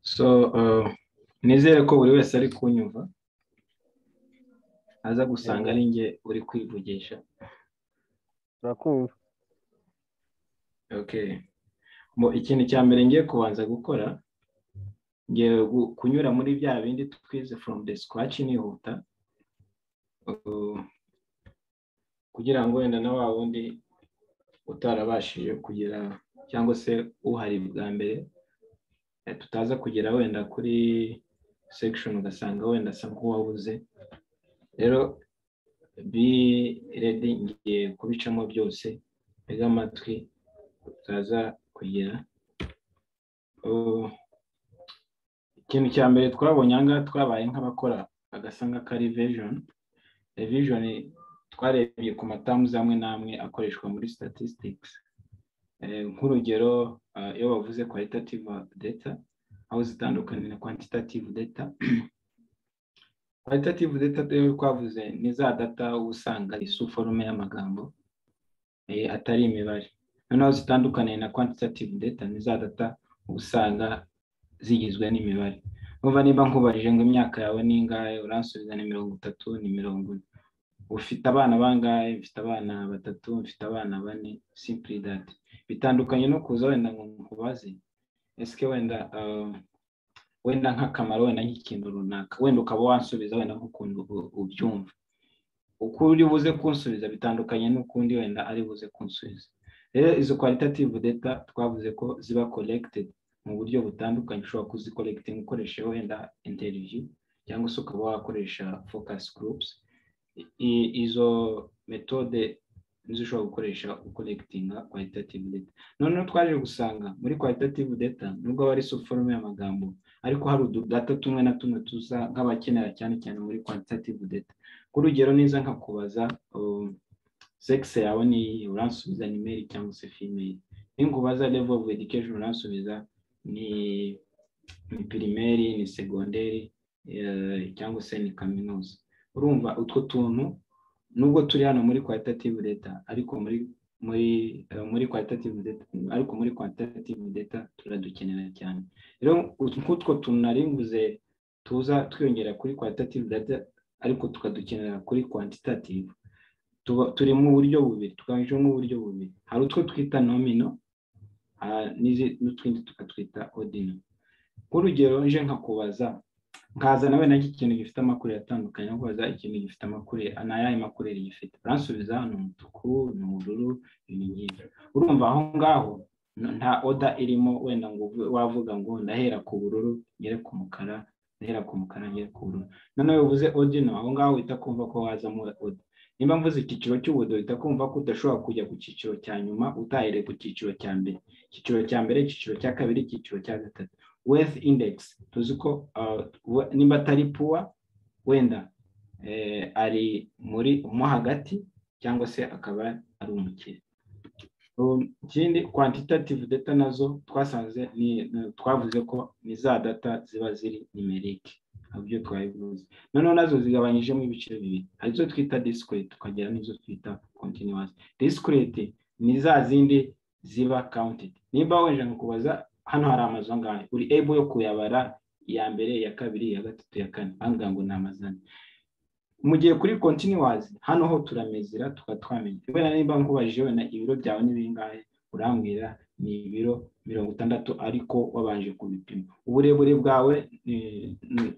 so nizere ko buri wese ari kunyumva aza gusanga ari njye uri kwivugisha turakumva mu ikintu cya mbere ngiye kubanza gukora ngiye kunyura muri bya bindi twize from the scratch nihuta kugira ngo wenda na wa wundi utarabashije kugira cyangwa se uhari bwa mbere tutaza kugera wenda kuri section ugasanga wenda asa nk'uwabuze rero bi redi ngiye kubicamo byose ntega amatwi tutaza kugira ikintu cya mbere twabonye ahangaha twabaye nk'abakora agasanga kari vejoni revijoni twarebye ku matamu amwe n'amwe akoreshwa muri sitatisitiki nk'urugero iyo bavuze kwalitativu data aho zitandukanye na kwantitativu data kwalitativu data rero twavuze ni za data usanga isu forume y'amagambo atari imibare noneho zitandukaniye na kwantitativu data ni za data usanga zigizwe n'imibare nkuva niba nkubajije ngo imyaka yawe ni ingahe uransubiza ni mirongo itatu ni mirongo ine ufite abana bangahe mfite abana batatu mfite abana bane simpuri dati bitandukanye no kuza wenda ngo nkubaze ese wenda wenda nk'akamaro wenda nk'ikintu runaka wenda ukaba wansubiza wenda nk'ukuntu ubyumva uko uri buze kunsubiza bitandukanye n'ukundi wenda ari buze kunsubiza rero izo kwalitativu data twavuze ko ziba korekitedi mu buryo butandukanye ushobora kuzikorekitinga ukoresha wenda interiviyu cyangwa se ukaba wakoresha fokasi gurupusi izo metode nizo ushobora gukoresha ukorekitinga kwalitativu data noneho twaje gusanga muri kwalitativu data nubwo aba ari forume y'amagambo ariko hari ududata tumwe na tumwe tuza nk'abakenera cyane cyane muri kwalitativu data ku rugero niza nkakubaza sekisi yawe ni uransubiza ni meri cyangwa se fimeri ninkubaza levo ofu edikesheni uransubiza ni pirimeri ni segonderi cyangwa se ni kaminuza urumva utwo tuntu nubwo turi hano muri kwalitativu data ariko muri muri muri kwalitativu data ariko muri kwalitativu data turadukenera cyane rero nk'utwo tuntu nari mvuze tuza twiyongera kuri kwalitativu data ariko tukadukenera kuri kwantitativu turi mu buryo bubiri twajemo uburyo bubiri hari utwo twita nomino n'utundi tukatwita odino nk'urugero nje nkakubaza nkazana wenda ikintu gifite amakuru atandukanye nkubaza ikintu gifite amakuru ni ayahe makuru gifite uransubiza ni umutuku ni ubururu ibi ngibi urumva aho ngaho nta oda irimo wenda ngo wavuga ngo ndahera ku bururu ngere ku mukara ndahera ku mukara ngere ku bururu noneho bivuze odino aho ngaho uhita kumva ko wazamo oda nimba mvuze icyiciro cy'ubudo uhita kumva ko udashobora kujya ku cyiciro cya nyuma utahere ku cyiciro cya mbere icyiciro cya mbere icyiciro cya kabiri icyiciro cya gatatu wealth index tuzi ko nimba atari puwa wenda ari muri mo hagati cyangwa se akaba ari umukire ikindi quantitative data nazo twasanze twavuze ko ni za data ziba ziri nimerike ibyo twabivuze noneho nazo zigabanyijemo ibiciro bibiri hari izo twita disikireti tukagira n'izo twita kontinuwasi disikireti ni za zindi ziba kawuntedi niba wenje kubaza hano hari amazu angahe uri ebo yo kuyabara iya mbere iya kabiri iya gatatu iya kane ahangaha ngo ni amazani mu gihe kuri kontinuwasi hano ho turamezera tukaba twamenya kubera niba nkubajije wenda ibiro byawe ni bingahe urambwira ni ibiro mirongo itandatu ariko wabanje kubipima uburebure bwawe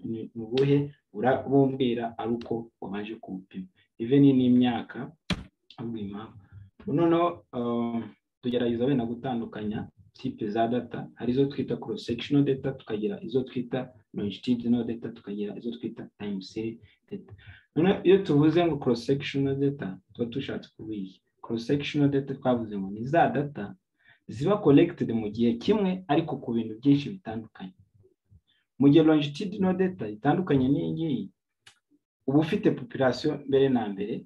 ni ubuhe urabubwira ari uko wabanje kubupima iveni ni imyaka noneho tugerageza wenda gutandukanya tipe za data hari izo twita cross sectional data tukagira izo twita longitudinal data tukagira izo twita time series data noneho iyo tuvuze ngo cross sectional data tuba dushatse kubiyi cross sectional data twavuze ngo ni za data ziba collected mu gihe kimwe ariko ku bintu byinshi bitandukanye mu gihe longitudinal data itandukanye n'iyi ngiyi uba ufite population mbere na mbere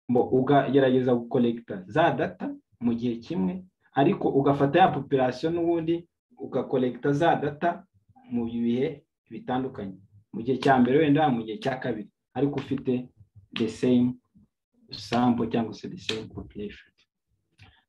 ugerageza gukorekita za data mu gihe kimwe ariko ugafata ya population n'ubundi ugakorekita za data mu bihe bitandukanye mu gihe cya mbere wenda mu gihe cya kabiri ariko ufite the same sample cyangwa se the same population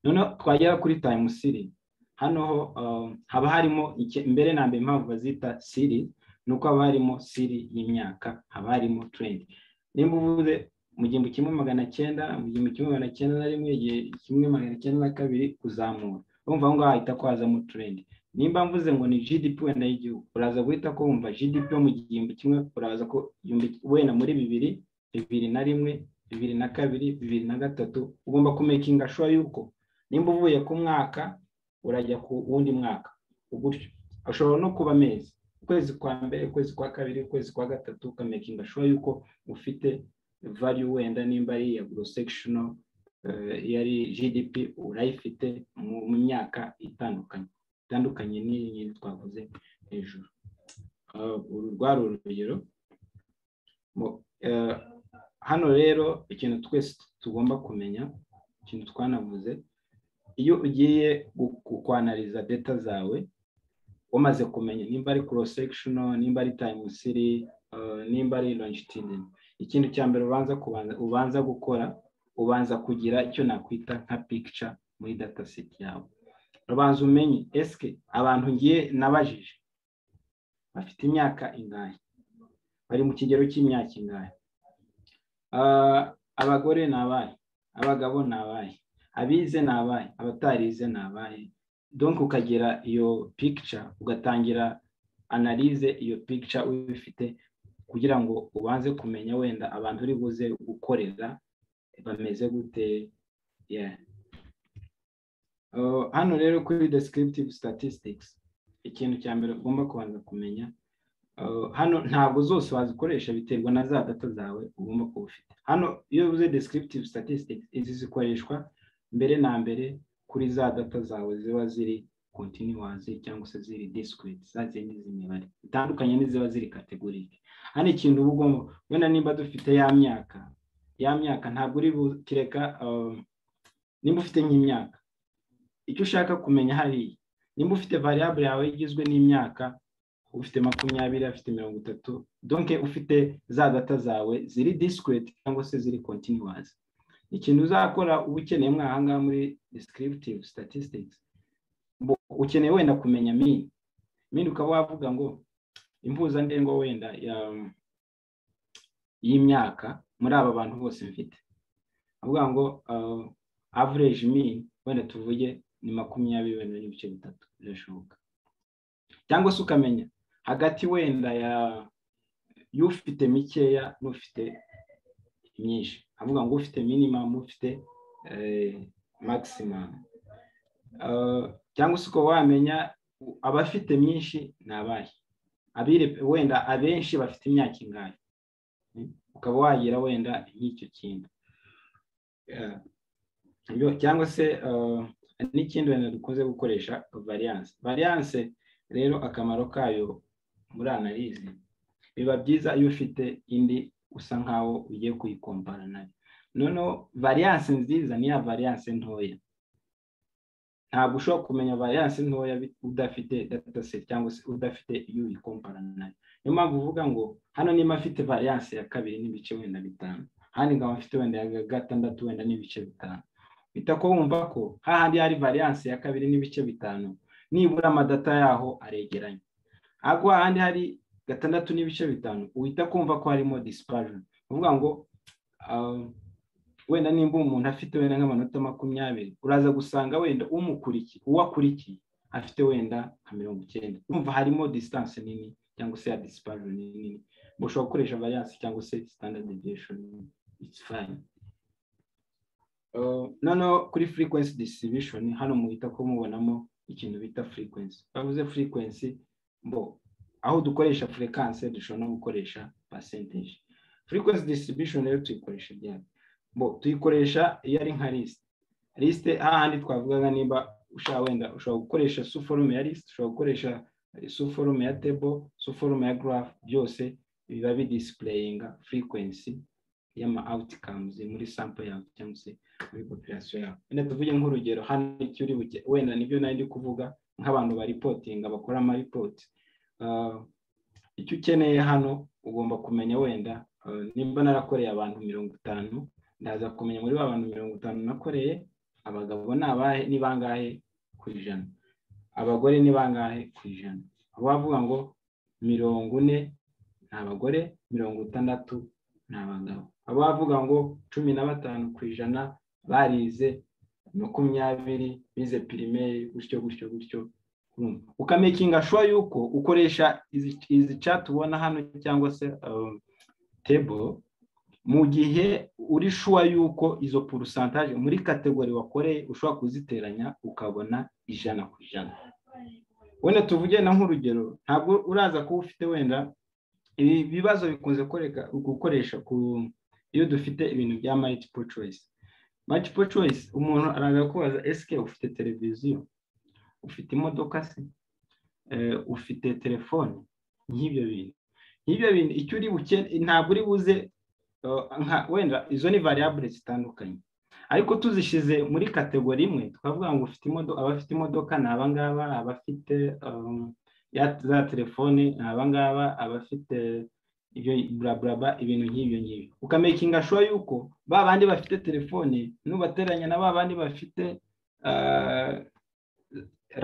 noneho twagera kuri time siri hano ho um, haba harimo ike- mbere na mbere impamvu bazita siri ni uko haba harimo siri y'imyaka haba harimo turendi nimba uvuze mu gihumbi kimwe magana cyenda mu gihumbi kimwe magana cyenda na rimwe igihe kimwe magana cyenda na kabiri kuzamura urumva aho ngaho hahita ko hazamo turendi nimba mvuze ngo ni gdp wenda y'igihugu uraza guhita ko wumva gdp yo mu gihumbi kimwe uraza ko igihumbi wenda muri bibiri bibiri na rimwe bibiri na kabiri bibiri na gatatu ugomba kumekinga shuwa yuko nimba uvuye ku mwaka urajya ku wundi mwaka gutyo ushobora no kuba amezi ukwezi kwa mbere ukwezi kwa kabiri ukwezi kwa gatatu ukamekinga shuwa yuko ufite value wenda nimba ari iya gross sectional eh, iyo ari gdp urayifite mu mu myaka itandukanye itandukanye n'iyi twavuze hejuru Ah, uru rwari urugero Mu- eh, hano rero ikintu twese tugomba kumenya ikintu twanavuze iyo ugiye gu- gu- kwanariza data zawe wamaze kumenya nimba ari cross sectional nimba ari time series eh, nimba ari longitudinal ikintu cya mbere ubanza kubanza ubanza gukora ubanza kugira icyo nakwita nka picture muri data set yawe ubanza umenye eske abantu ngiye nabajije bafite imyaka ingahe bari mu kigero cy'imyaka ingahe Ah, abagore ni abahe abagabo ni abahe abize ni abahe abatarize ni abahe donc ukagira iyo picture ugatangira analize iyo picture ubifite kugira ngo ubanze kumenya wenda abantu uri buze gukorera bameze gute yeah. Uh, hano rero kuri descriptive statistics ikintu cya mbere ugomba kubanza kumenya uh, hano ntabwo zose wazikoresha biterwa na za data zawe ugomba kuba ufite hano iyo uvuze descriptive statistics izi zikoreshwa mbere na mbere kuri za data zawe ziba ziri continuous cyangwa se ziri discrete za zindi z'imibare zitandukanye n'iziba ziri categorique hano ikintu uba ugomba wenda nimba dufite ya myaka ya myaka ntabwo uri bukireka um, nimba ufite nk'imyaka icyo ushaka kumenya hariya nimba ufite variable yawe igizwe n'imyaka ufite makumyabiri afite mirongo itatu donke ufite za data zawe ziri discrete cyangwa se ziri continuous ikintu uzakora uba ukeneye mwahangaha muri descriptive statistics bu- ukeneye wenda kumenya min min ukaba wavuga ngo impuzandengo wenda ya y'imyaka muri aba bantu bose mfite avuga ngo uh, average mean wenda tuvuge ni makumyabiri wenda n'ibice bitatu birashoboka cyangwa se ukamenya hagati wenda ya y'ufite mikeya n'ufite myinshi avuga ngo ufite minimum ufite eh, maximum Eh, cyangwa se ukaba wamenya u- abafite myinshi ni abahe abire wenda abenshi bafite imyaka ingahe Mm. ukaba wagira wenda nk'icyo kintu Eh, yo- cyangwa se eh, n'ikindi wenda dukunze gukoresha variance variance rero akamaro kayo muri analize biba byiza iyo ufite indi usa nkaho ugiye kuyikompara nayo noneho variance nziza ni ya variance ntoya ntabwo ushobora kumenya variance ntoya bi- udafite dataset cyangwa se udafite iyo uyikompara nayo niyo mpamvu uvuga ngo hano niba afite variance ya kabiri n'ibice wenda bitanu handi nkaba mfite wenda ya gatandatu wenda n'ibice bitanu bita ko wumva ko hahandi hari variance ya kabiri n'ibice bitanu nibura amadata yaho aregeranye ariko ahandi hari gatandatu n'ibice bitanu uhita kumva ko harimo dispersion uvuga ngo ah, wenda nimba umuntu afite wenda nk'amanota makumyabiri uraza gusanga wenda umukurikiye uwo akurikiye afite wenda nka mirongo icyenda umva harimo distance nini cyangwa se ya dispersion nini ushobora gukoresha variance cyangwa se standard deviation it's fine Uh, noneho kuri frequency distribution hano muhita ko mubonamo ikintu bita frequency bavuze frequency bo aho dukoresha frequency dushobora no gukoresha percentage frequency distribution rero tuyikoresha byari bo tuyikoresha iyo ari nka list list hahandi twavugaga nimba ushaka wenda ushobora gukoresha suforume ya list ushobora gukoresha suforume ya table suforume ya graph byose biba bidisplayinga frequency y'ama outcomes muri sample yawe cyangwa se muri population yawe wenda tuvuge nk'urugero hano icyo uri buke wenda nibyo nari ndi kuvuga nk'abantu baripotinga bakora amaripoti Uh, icyo ukeneye hano ugomba kumenya wenda uh, nimba narakoreye abantu mirongo itanu ndaza kumenya muri ba bantu mirongo itanu nakoreye abagabo ni abahe ni bangahe ku ijana abagore ni bangahe ku ijana aho bavuga ngo mirongo ine ni abagore mirongo itandatu ni abagabo abo bavuga ngo cumi na batanu ku ijana barize makumyabiri bize pirimeri gutyo gutyo gutyo ukamekinga shuwa yuko ukoresha izi cati ubona hano cyangwa se tebo mu gihe uri shuwa yuko izo purusantaje muri kategori wakoreye ushobora kuziteranya ukabona ijana ku ijana wenda tuvuge na nk'urugero ntabwo uraza kuba ufite wenda ibi bibazo bikunze gukoresha iyo dufite ibintu bya mayikipo coyisi mayikipo coyisi umuntu araza kubaza esike ufite televiziyo ufite imodoka se ufite telefone nk'ibyo bintu nk'ibyo bintu icyo uri bukene ntabwo uri buze wenda izo ni variabule zitandukanye ariko tuzishyize muri kategori imwe twavuga ngo ufite imodoka abafite imodoka ni abangaba abafite za telefone ni abangaba abafite ibyo buraburaba ibintu nk'ibyo ngibyo ukamekinga shuwa yuko ba bandi bafite telefone nubateranya na ba bandi bafite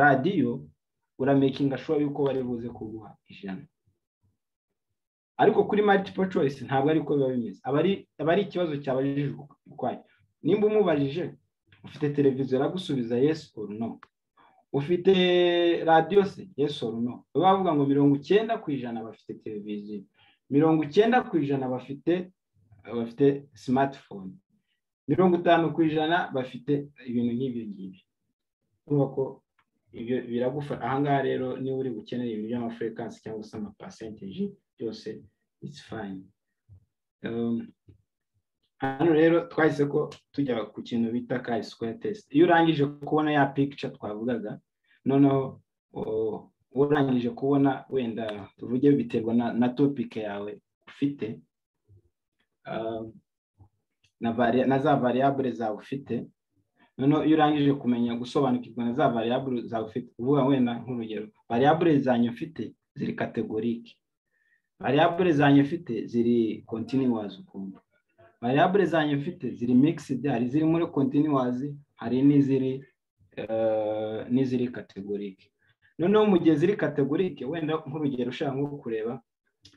radiyo uramekinga shuwa yuko bari buze kuguha ijana ariko kuri multiple choice ntabwo ariko biba bimeze aba ari ikibazo cyabajijwe ukwayo nimba umubajije ufite televiziyo aragusubiza yes or no ufite radiyo se yes or no baba bavuga ngo mirongo icyenda ku ijana bafite televiziyo mirongo icyenda ku ijana bafite bafite smartphone mirongo itanu ku ijana bafite ibintu nk'ibyo ngibyo ko ibyo biragufasha ahangaha rero niba uri bukeneye ibintu by'amafrekansi cyangwa se amapasenteji byose it's fine hano rero twahise ko tujya ku kintu bita ka square test iyo urangije kubona ya picture twavugaga noneho urangije kubona wenda tuvuge biterwa na topic yawe ufite na za variable zawe ufite noneho iyo urangije kumenya gusobanukirwa na za variable zawe ufite uvuga wenda nk'urugero variable zanyu ufite ziri kategorike variable zanyu mfite ziri continuous ukumva variable zanyu mfite ziri mixed hari ziri muri continuous hari n'iziri n'iziri categoric noneho mu gihe ziri categoric wenda nk'urugero ushaka nko kureba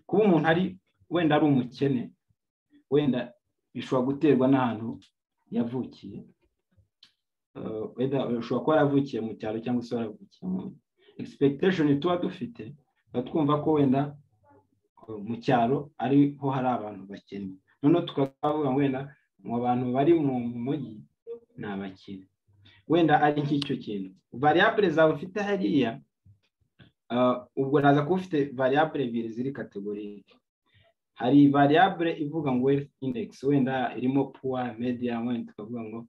kuba umuntu ari wenda ari umukene wenda bishobora guterwa n'ahantu yavukiye wenda ushobora kuba waravukiye mu cyaro cyangwa se waravukiye mu expectation tuba dufite tuba twumva ko wenda mu cyaro ariho hari abantu bakennye noneho tukavuga wenda mu bantu bari mu mujyi ni abakire wenda ari nk'icyo kintu variabule zawe ufite hariya ubwo naza kuba ufite variabule ebyiri ziri kategorike hari variabule ivuga ngo wealth index wenda irimo puwa media wenda tukavuga ngo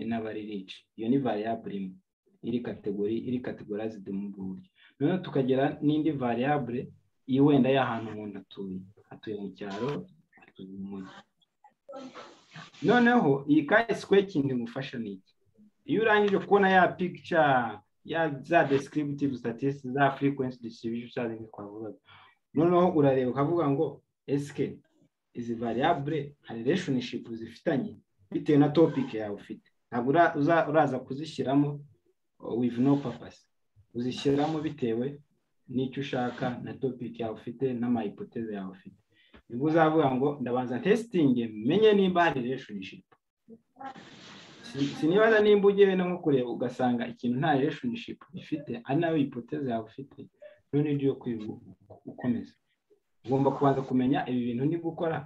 n'abari rici iyo ni variabule imwe iri kategori iri kategorized mu ubwo buryo noneho tukagira n'indi variabule iyo wenda y'ahantu umuntu atuye atuye mu cyaro atuye mu mujyi noneho iyi kayi kindi ngufasha ni iki iyo urangije kubona ya pikica ya za desikiributivu sitatisiti za furekwensi disitiributivu cyangwa ibindi twavugaga noneho urareba ukavuga ngo esike izi variyabure hari reshonishipu zifitanye bitewe na topike yawe ufite ntabwo uraza kuzishyiramo wivu no papasi uzishyiramo bitewe n'icyo ushaka na topiki yawe ufite n'amayipoteze yawe ufite nibwo uzavuga ngo ndabanza testingi menye nimba hari reshonshipu sinibaza nimba ugiye wenda nko kureba ugasanga ikintu nta reshonshipu ifite ari nayo ipoteze yawe ufite none ibyo yo ukomeza ugomba kubanza kumenya ibi bintu niba ukora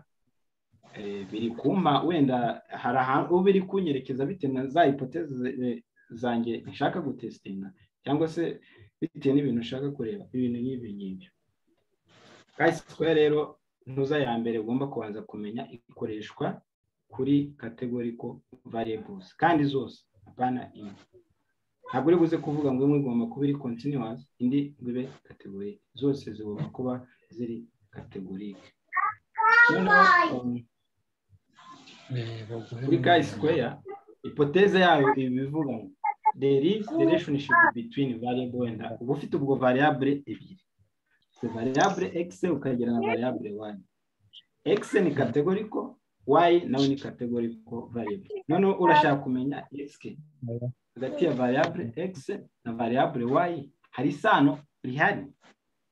biri kumpa wenda hari ahantu uba iri kunyerekeza bitewe na za ipoteze zanjye nshaka gutesitinga cyangwa se bitewe n'ibintu ushaka kureba ibintu nk'ibi ngibyo kayisikwe rero ntuza ya mbere ugomba kubanza kumenya ikoreshwa kuri kategoriko variables kandi zose apana imwe ntabwo uri buze kuvuga ngo imwe igomba kuba iri continuous indi ngo ibe kategori zose zigomba kuba ziri kategorike kuri kayisikwe ipoteze yayo ibi bivuga ngo there is relationship between variable and uba ufite ubwo variable ebyiri variable x ukagira na variable y x ni kategoriko y nawe ni kategoriko variable noneho urashaka kumenya x hagati ya variable x na variable y hari isano rihari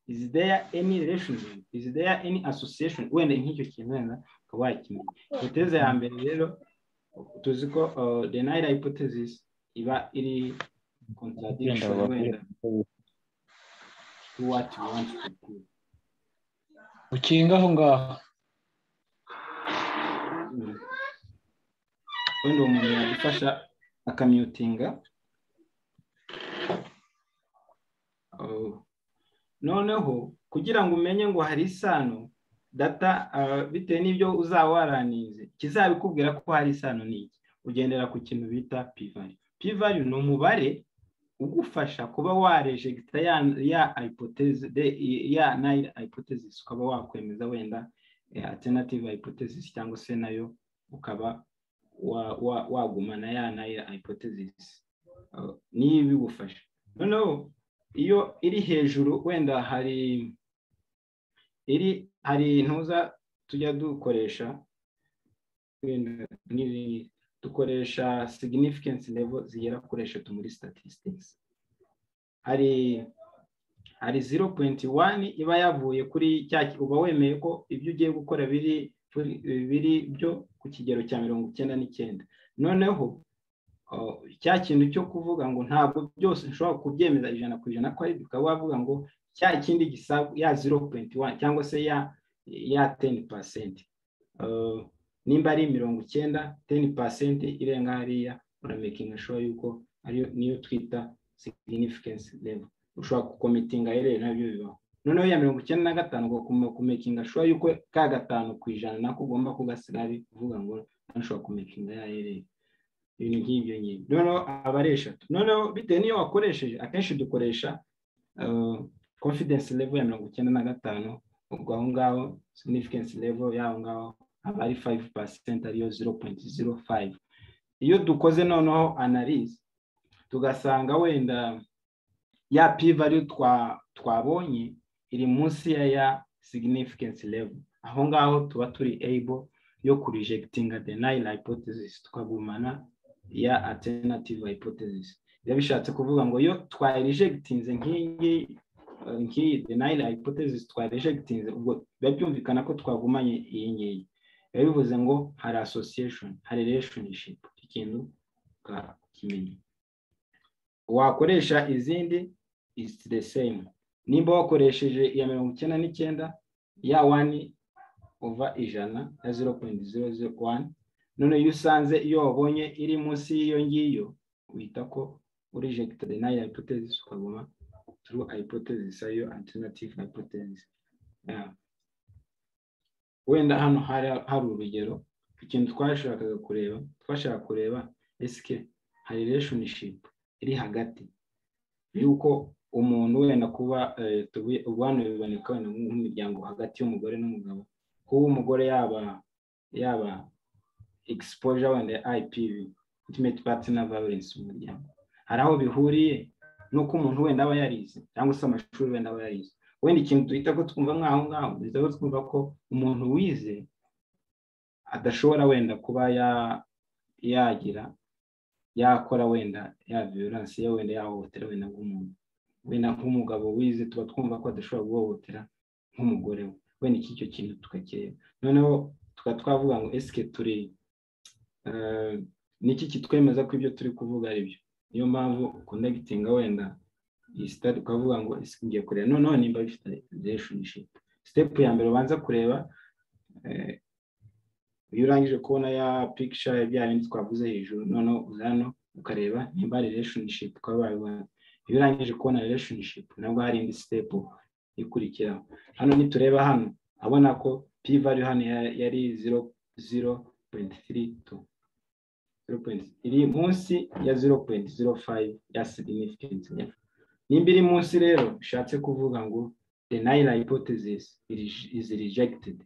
is there any relationship is there any association wenda nk'icyo kintu wenda ukaba wakimenya hipoteze ya mbere rero tuzi ko uh, the null hypothesis iba iri contradiction Wenda wenda to what you want to do ukinga aho ngaho Mm. wenda uwo muntu yadufasha akamyutinga Oh. noneho kugira ngo umenye ngo hari isano data ah, bitewe n'ibyo uzaba waranize kizabikubwira ko hari isano ni iki ugendera ku kintu bita pivali pivali ni umubare ugufasha kuba warejegita ya ya hypothese- de- ya nayira hypothesis ukaba wakwemeza wenda eh, alternative hypothesis cyangwa se nayo ukaba wa- wa- wagumana ya nayo hypothesis Uh, niyo ibigufasha noneho iyo iri hejuru wenda hari iri hari ntuza tujya dukoresha wenda n'iri- dukoresha significance level zigera kuri eshatu muri statistics hari hari 0.1 iba yavuye kuri cya uba wemeye ko ibyo ugiye gukora biri biri byo ku kigero cya mirongo icyenda n'icyenda noneho uh, cya kintu cyo kuvuga ngo ntabwo byose nshobora kubyemeza ijana ku ijana ko ari byo, ukaba wavuga ngo cya kindi gisabu ya 0.1 cyangwa se ya ya 10 Uh, nimba ari mirongo icyenda 10 irenga hariya uramekinga sure yuko ariyo niyo twita significance level ushobora gukomitinga rero nabyo bibaho noneho ya mirongo icyenda na gatanu ugomba kumekinga ashobora yuko ka gatanu ku ijana nako ugomba kugasiga ari kuvuga ngo ntushobora kumekinga ya rero ibintu nk'ibyo nyine noneho aba ari eshatu noneho bitewe n'iyo wakoresheje akenshi dukoresha uh, confidence level ya mirongo icyenda na gatanu ubwo aho ngaho significance level y'aho ngaho aba ari 5% ariyo 0.05 iyo dukoze noneho analyse tugasanga wenda ya p value twa twabonye iri munsi ya ya significance level aho ngaho tuba turi able yo ku rejectinga the null hypothesis tukagumana ya alternative hypothesis biba bishatse kuvuga ngo iyo twayirejectinze nk'iyi eh, nk'iyi the null hypothesis twayirejectinze ubwo biba byumvikana ko twagumanye iyi ngiyi biba bivuze ngo hari association hari relationship ikintu ukakimenya wakoresha izindi is the same nimba wakoresheje iya mirongo icyenda n'icyenda ya wani uva ijana ya zero poyinti zero zero wani none iyo usanze iyo wabonye iri munsi y'iyo ngiyo wita ko urejected nayo hypothesis ukaguma true hypothesis ariyo alternative hypothesis Yeah. wenda hano hari hari urugero ikintu twashakaga kureba twashaka kureba esike hari relationship iri hagati yuko umuntu wenda kuba eh, tubi- ubu hano biboneka wenda nk'imiryango hagati y'umugore n'umugabo kuba umugore yaba yaba exposure wenda ya IPV ultimate partner violence mu muryango hari aho bihuriye n'uko umuntu wenda aba yarize cyangwa se amashuri wenda aba yarize wenda ikintu duhita ko twumva nk'aho ngaho duhita ko twumva ko umuntu wize adashobora wenda kuba ya yagira yakora wenda ya violence ya wenda yahohotera wenda nk'umuntu wenda nk'umugabo wize tuba twumva ko adashobora guhohotera nk'umugore we wenda iki cyo kintu tukakireba noneho tukaba twavuga ngo esike turi eh, niki kitwemeza ko ibyo turi kuvuga ari byo niyo mpamvu conducting wenda iyi sitade tukavuga ngo esike ngiye kureba noneho nimba bifite relationship step ya mbere ubanza kureba eh, iyo urangije kubona ya picture ya bya bindi twavuze hejuru noneho uza hano ukareba nimba hari relationship ukaba wabibona iyo urangije kubona relationship nabwo hari indi step ikurikiraho hano nitureba hano abona ko p value hano ya- yari 0.32 0.3 iri munsi ya 0.05 ya significance level. nimba iri munsi rero bishatse kuvuga ngo the null hypothesis is rejected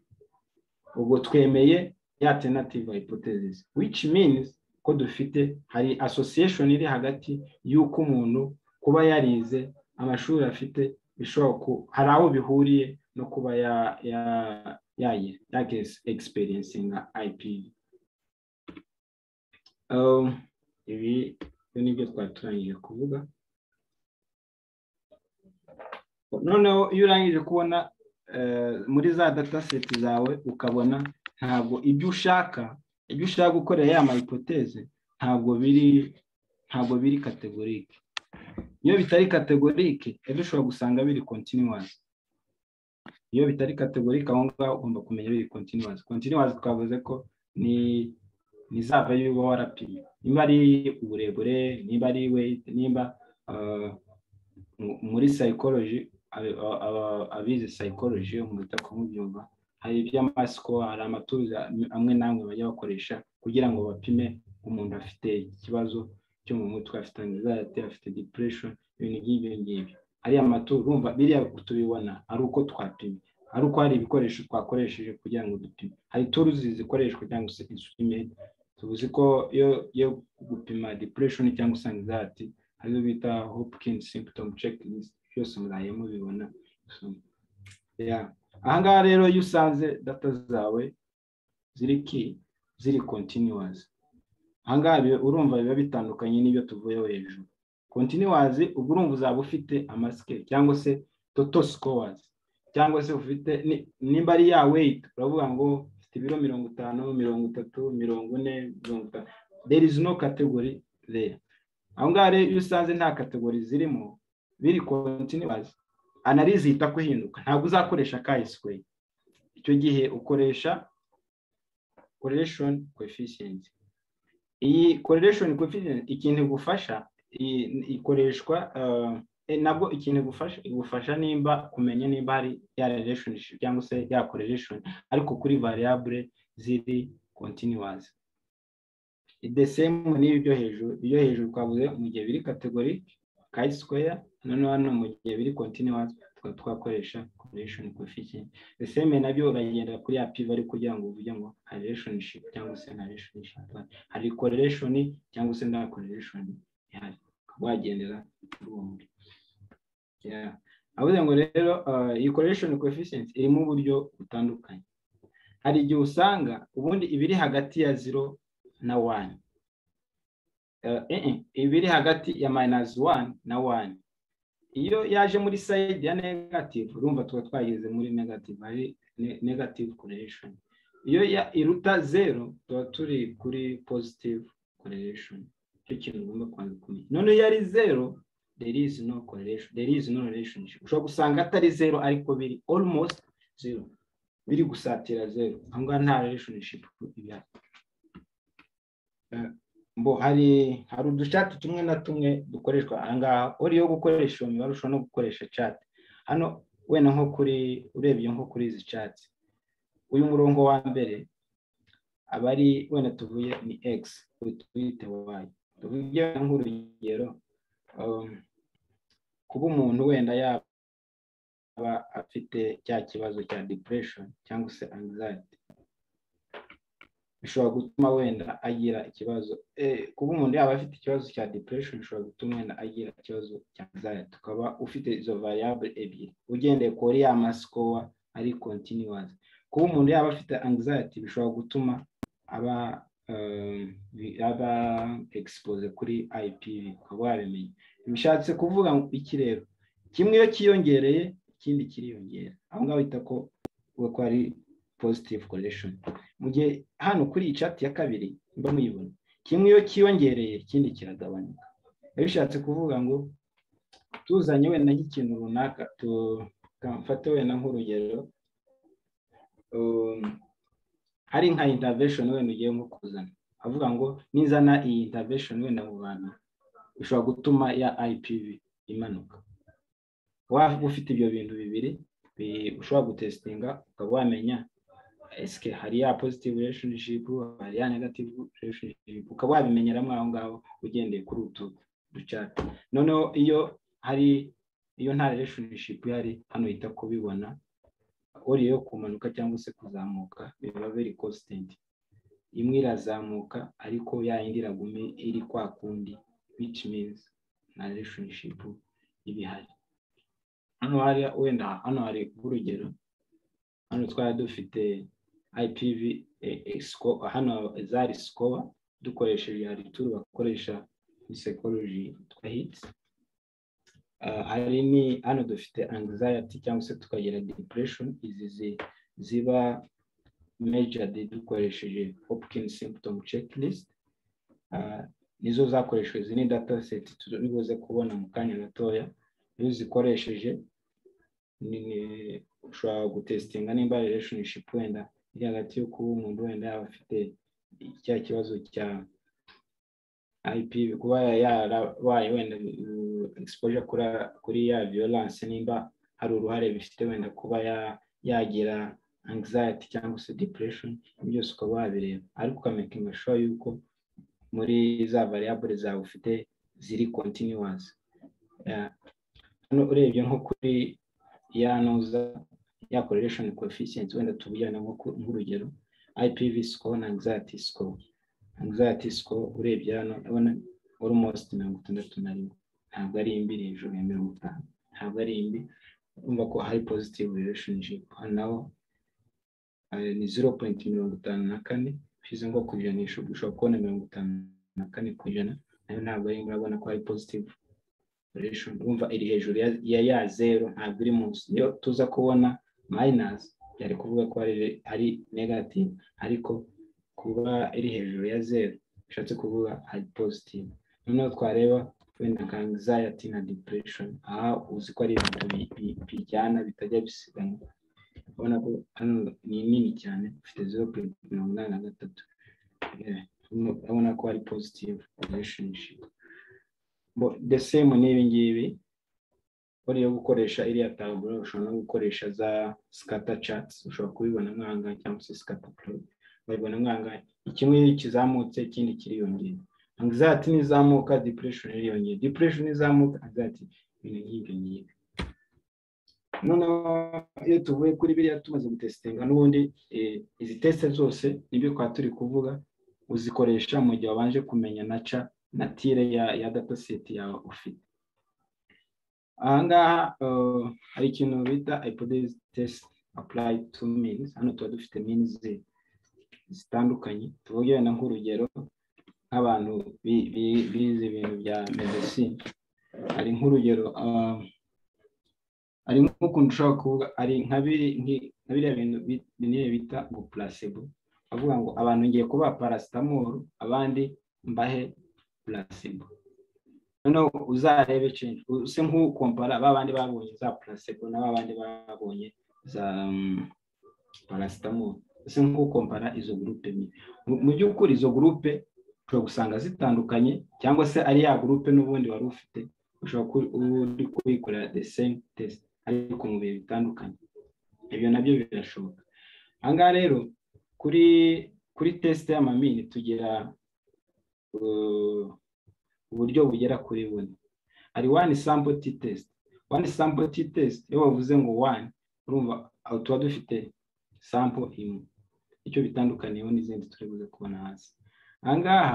ubwo twemeye ya alternative hypothesis which means ko dufite hari association iri hagati y'uko umuntu kuba yarize amashuri afite bishobora ku hari aho bihuriye no kuba ya ya ya ya experiencing IPV um, ibi ibyo ni byo twaturangije kuvuga noneho iyo urangije kubona eh, muri za data seti zawe ukabona ntabwo ibyo ushaka ibyo ushaka gukorera ya mayipoteze ntabwo biri ntabwo biri kategorike iyo bitari kategorike ejo ushobora gusanga biri kontinuwazi iyo bitari kategorike aho ngaho ugomba kumenya biri kontinuwazi kontinuwazi twavuze ko ni ni za value uba warapimye niba ari uburebure niba ari weight niba ah, mu- muri psychology abi- a- a- abize psychology mu bita kumubyumva hari iby'amasiko hari amatuza amwe n'amwe bajya bakoresha kugira ngo bapime umuntu afite ikibazo cyo mu mutwe afite anxiety afite depression ibintu nk'ibyo ngibyo ariya maturo urumva biriya tubibona ari uko twapimye ari uko hari ibikoresho twakoresheje kugira ngo dupime hari turuzi zikoreshwa cyangwa se instrument tuzi ko iyo iyo gupima depression cyangwa se anxiety arizo bita Hopkins symptom checklist byose muraye mubibona So, yeah. ahangaha rero iyo usanze data zawe ziri ki ziri continuous ahangaha biba- urumva biba bitandukanye n'ibyo tuvuyeho hejuru continuous ubwo urumva uzaba ufite amasike cyangwa se total scores cyangwa se ufite ni- nimba ari ya weight uravuga ngo ufite ibiro mirongo itanu mirongo itatu mirongo ine mirongo itanu there is no category there aho ngaho rero iyo usanze nta kategori zirimo biri continuous analize ihita kuhinduka ntabwo uzakoresha chi square icyo gihe ukoresha correlation coefficient iyi correlation coefficient ikintu igufasha i- ikoreshwa uh, eh, nabwo ikintu igufasha igufasha nimba kumenya nimba hari ya relationship cyangwa se ya correlation ariko kuri variable ziri continuous the same n'ibi byo hejuru ibyo hejuru twavuze mu gihe biri kategori chi square noneho hano mu gihe biri continuous tukaba twakoresha correlation coefficient the same nabyo uragendera kuri ya pivari kugira ngo uvuge ngo hari relationship cyangwa se nta relationship hari correlation cyangwa se nta correlation ihari ukaba wagendera kuri uwo muri Yeah. avuze ngo rero uh, iyi correlation coefficient irimo uburyo butandukanye hari igihe usanga ubundi ibiri hagati ya zero na wani Eh, eh, eh, ibiri hagati ya mayinazi wani na wani iyo yaje muri sayidi ya negative urumva tuba twageze muri negative hari ne- negative correlation iyo ya- iruta zero tuba turi kuri positive correlation icyo kintu ugomba kubanza kumenya noneho iyo ari zero there is no correlation there is no relationship ushobora gusanga atari zero ariko biri almost zero biri gusatira zero aho ngaho nta relationship ihari mbo hari hari uducati tumwe na tumwe dukoreshwa aha ngaha uri yo gukoresha iyo mibare ushobora no gukoresha cati hano wenda nko kuri urebye nko kuri izi cati uyu murongo wa mbere aba ari wenda tuvuye ni x twite y tuvuge nk'urugero um, kuba umuntu wenda yaba afite cya kibazo cya depression cyangwa se anxiety bishobora gutuma wenda agira ikibazo eh, kuba umuntu yaba afite ikibazo cya depression bishobora gutuma wenda agira ikibazo cya anxiety ukaba ufite izo variable ebyiri ugendeye kuri ya masikowa ari continuous kuba umuntu yaba afite anxiety bishobora gutuma aba um, bi- aba expose kuri IPV ukaba wabimenya bishatse kuvuga ngo iki rero kimwe iyo cyiyongereye ikindi kiriyongera aho ngaho bita ko uvuga ko ari positive correlation mu gihe hano kuri iyi chat ya kabiri mba muyibona kimwe iyo cyiyongereye ikindi kiragabanuka biba bishatse kuvuga ngo tuzanye wenda nk'ikintu runaka tukamfate wenda nk'urugero um, hari nka intervention wenda ugiye nko kuzana avuga ngo nizana iyi intervention wenda mu bantu bishobora gutuma ya IPV imanuka waba ufite ibyo bintu bibiri bi- ushobora gutesitinga ukaba wamenya esike hari ya positive relationship hari ya negative relationship ukaba wabimenyeramo aho ngaho ugendeye kuri utu ducati noneho iyo hari iyo nta relationship ihari hano uhita kubibona uri yo kumanuka cyangwa se kuzamuka biba very constant imwe irazamuka ariko ya yindi iraguma iri kwa kundi which means nta relationship iba ihari hano hari wenda hano hari urugero hano twari dufite IPV eh, eh, score hano zari score dukoresheje hari turu bakoresha muri psychology yitwa hits hari ni hano dufite anxiety cyangwa se tukagira depression izi zi- ziba measured dukoresheje hopkins symptom checklist Ah, nizo zakoreshejwe izi ni data set turi buze kubona mu kanya gatoya iyo uzikoresheje ni- ni- ushobora gutesitinga nimba relationship wenda iri hagati yo kuba umuntu wenda yaba afite cya kibazo cya IPV kuba yarabaye wenda uh, exposure kuri kuri ya violence nimba hari uruhare bifite wenda kuba ya- yagira anxiety cyangwa se depression ibyo byose ukaba wabireba ariko ukamakinga sure yuko muri za variable zawe ufite ziri continuous Yeah. hano urebye nko kuri ya noza ya correlation coefficient wenda tubujyana nko ku- nk'urugero IPV score na anxiety score anxiety score urebye hano urabona almost mirongo itandatu na rimwe ntabwo ari mbi ni hejuru ya mirongo itanu ntabwo ari mbi urumva ko hari positive relationship hano naho eh, ni zero point mirongo itanu na kane ushyize ngo ku ijanisha ubwo ushobora kubona mirongo itanu na kane ku ijana nayo ntabwo ari mbi urabona ko hari positive relation urumva iri hejuru ya- ya ya zero ntabwo iri munsi niyo tuza kubona minus byari kuvuga ko hari ari negative ariko kuba iri hejuru ya zeru bishatse kuvuga ari positive noneho twareba wenda nka anxiety na depression aha uzi ko ari ibintu bi- bi- bijyana bitajya bisigana ubona ko hano ni nini cyane ufite zero pointi mirongo inani na gatatu Yeah, urabona- urabona ko ari positive relationship Bo- the same n'ibi ngibi buriya yo gukoresha iriya taburo ushobora no gukoresha za scatter charts ushobora kubibona mwanga cyangwa se scatter plot babibona mwangahe kimwe kizamutse ikindi kiriyongera anxiety nizamuka depression iriyongera depression nizamuka anxiety ibintu nk'ibyo ngibi noneho iyo tuvuye kuri biriya tumaze gutesitinga n'ubundi eh, izi teste zose nibyo twaba turi kuvuga uzikoresha mu gihe wabanje kumenya na ca na tire ya, ya data set yawe ufite aha ngaha eh, hari ikintu bita hypothesis test apply to means hano tuba dufite means zitandukanye tuvuge wenda nk'urugero nk'abantu bi- bi- bize ibintu bya medecine hari nk'urugero ah, hari nk'ukuntu ushobora kuvuga hari nka biri- nki- nka biriya bintu bi- binini bita ngo placebo avuga ngo abantu ngiye kubaha paracetamol abandi mbahe placebo noneho uzarebe change use nk'ukompara ba bandi babonye za placebo na ba bandi babonye za mm, paracetamol ese nk'ukompara izo gurupe ebyiri Mu- mu by'ukuri izo gurupe ushobora gusanga zitandukanye cyangwa se ari ya gurupe n'ubundi wari ufite ushobora ku- uri kuyikorera the same test ariko mu bihe bitandukanye ibyo nabyo birashoboka aha ngaha rero kuri kuri test y'amamini tugira uh, uburyo bugera kuri bune hari one sample t test one sample t test iyo bavuze ngo one urumva aho tuba dufite sample imwe icyo bitandukaniyeho n'izindi turi buze kubona hasi aha ngaha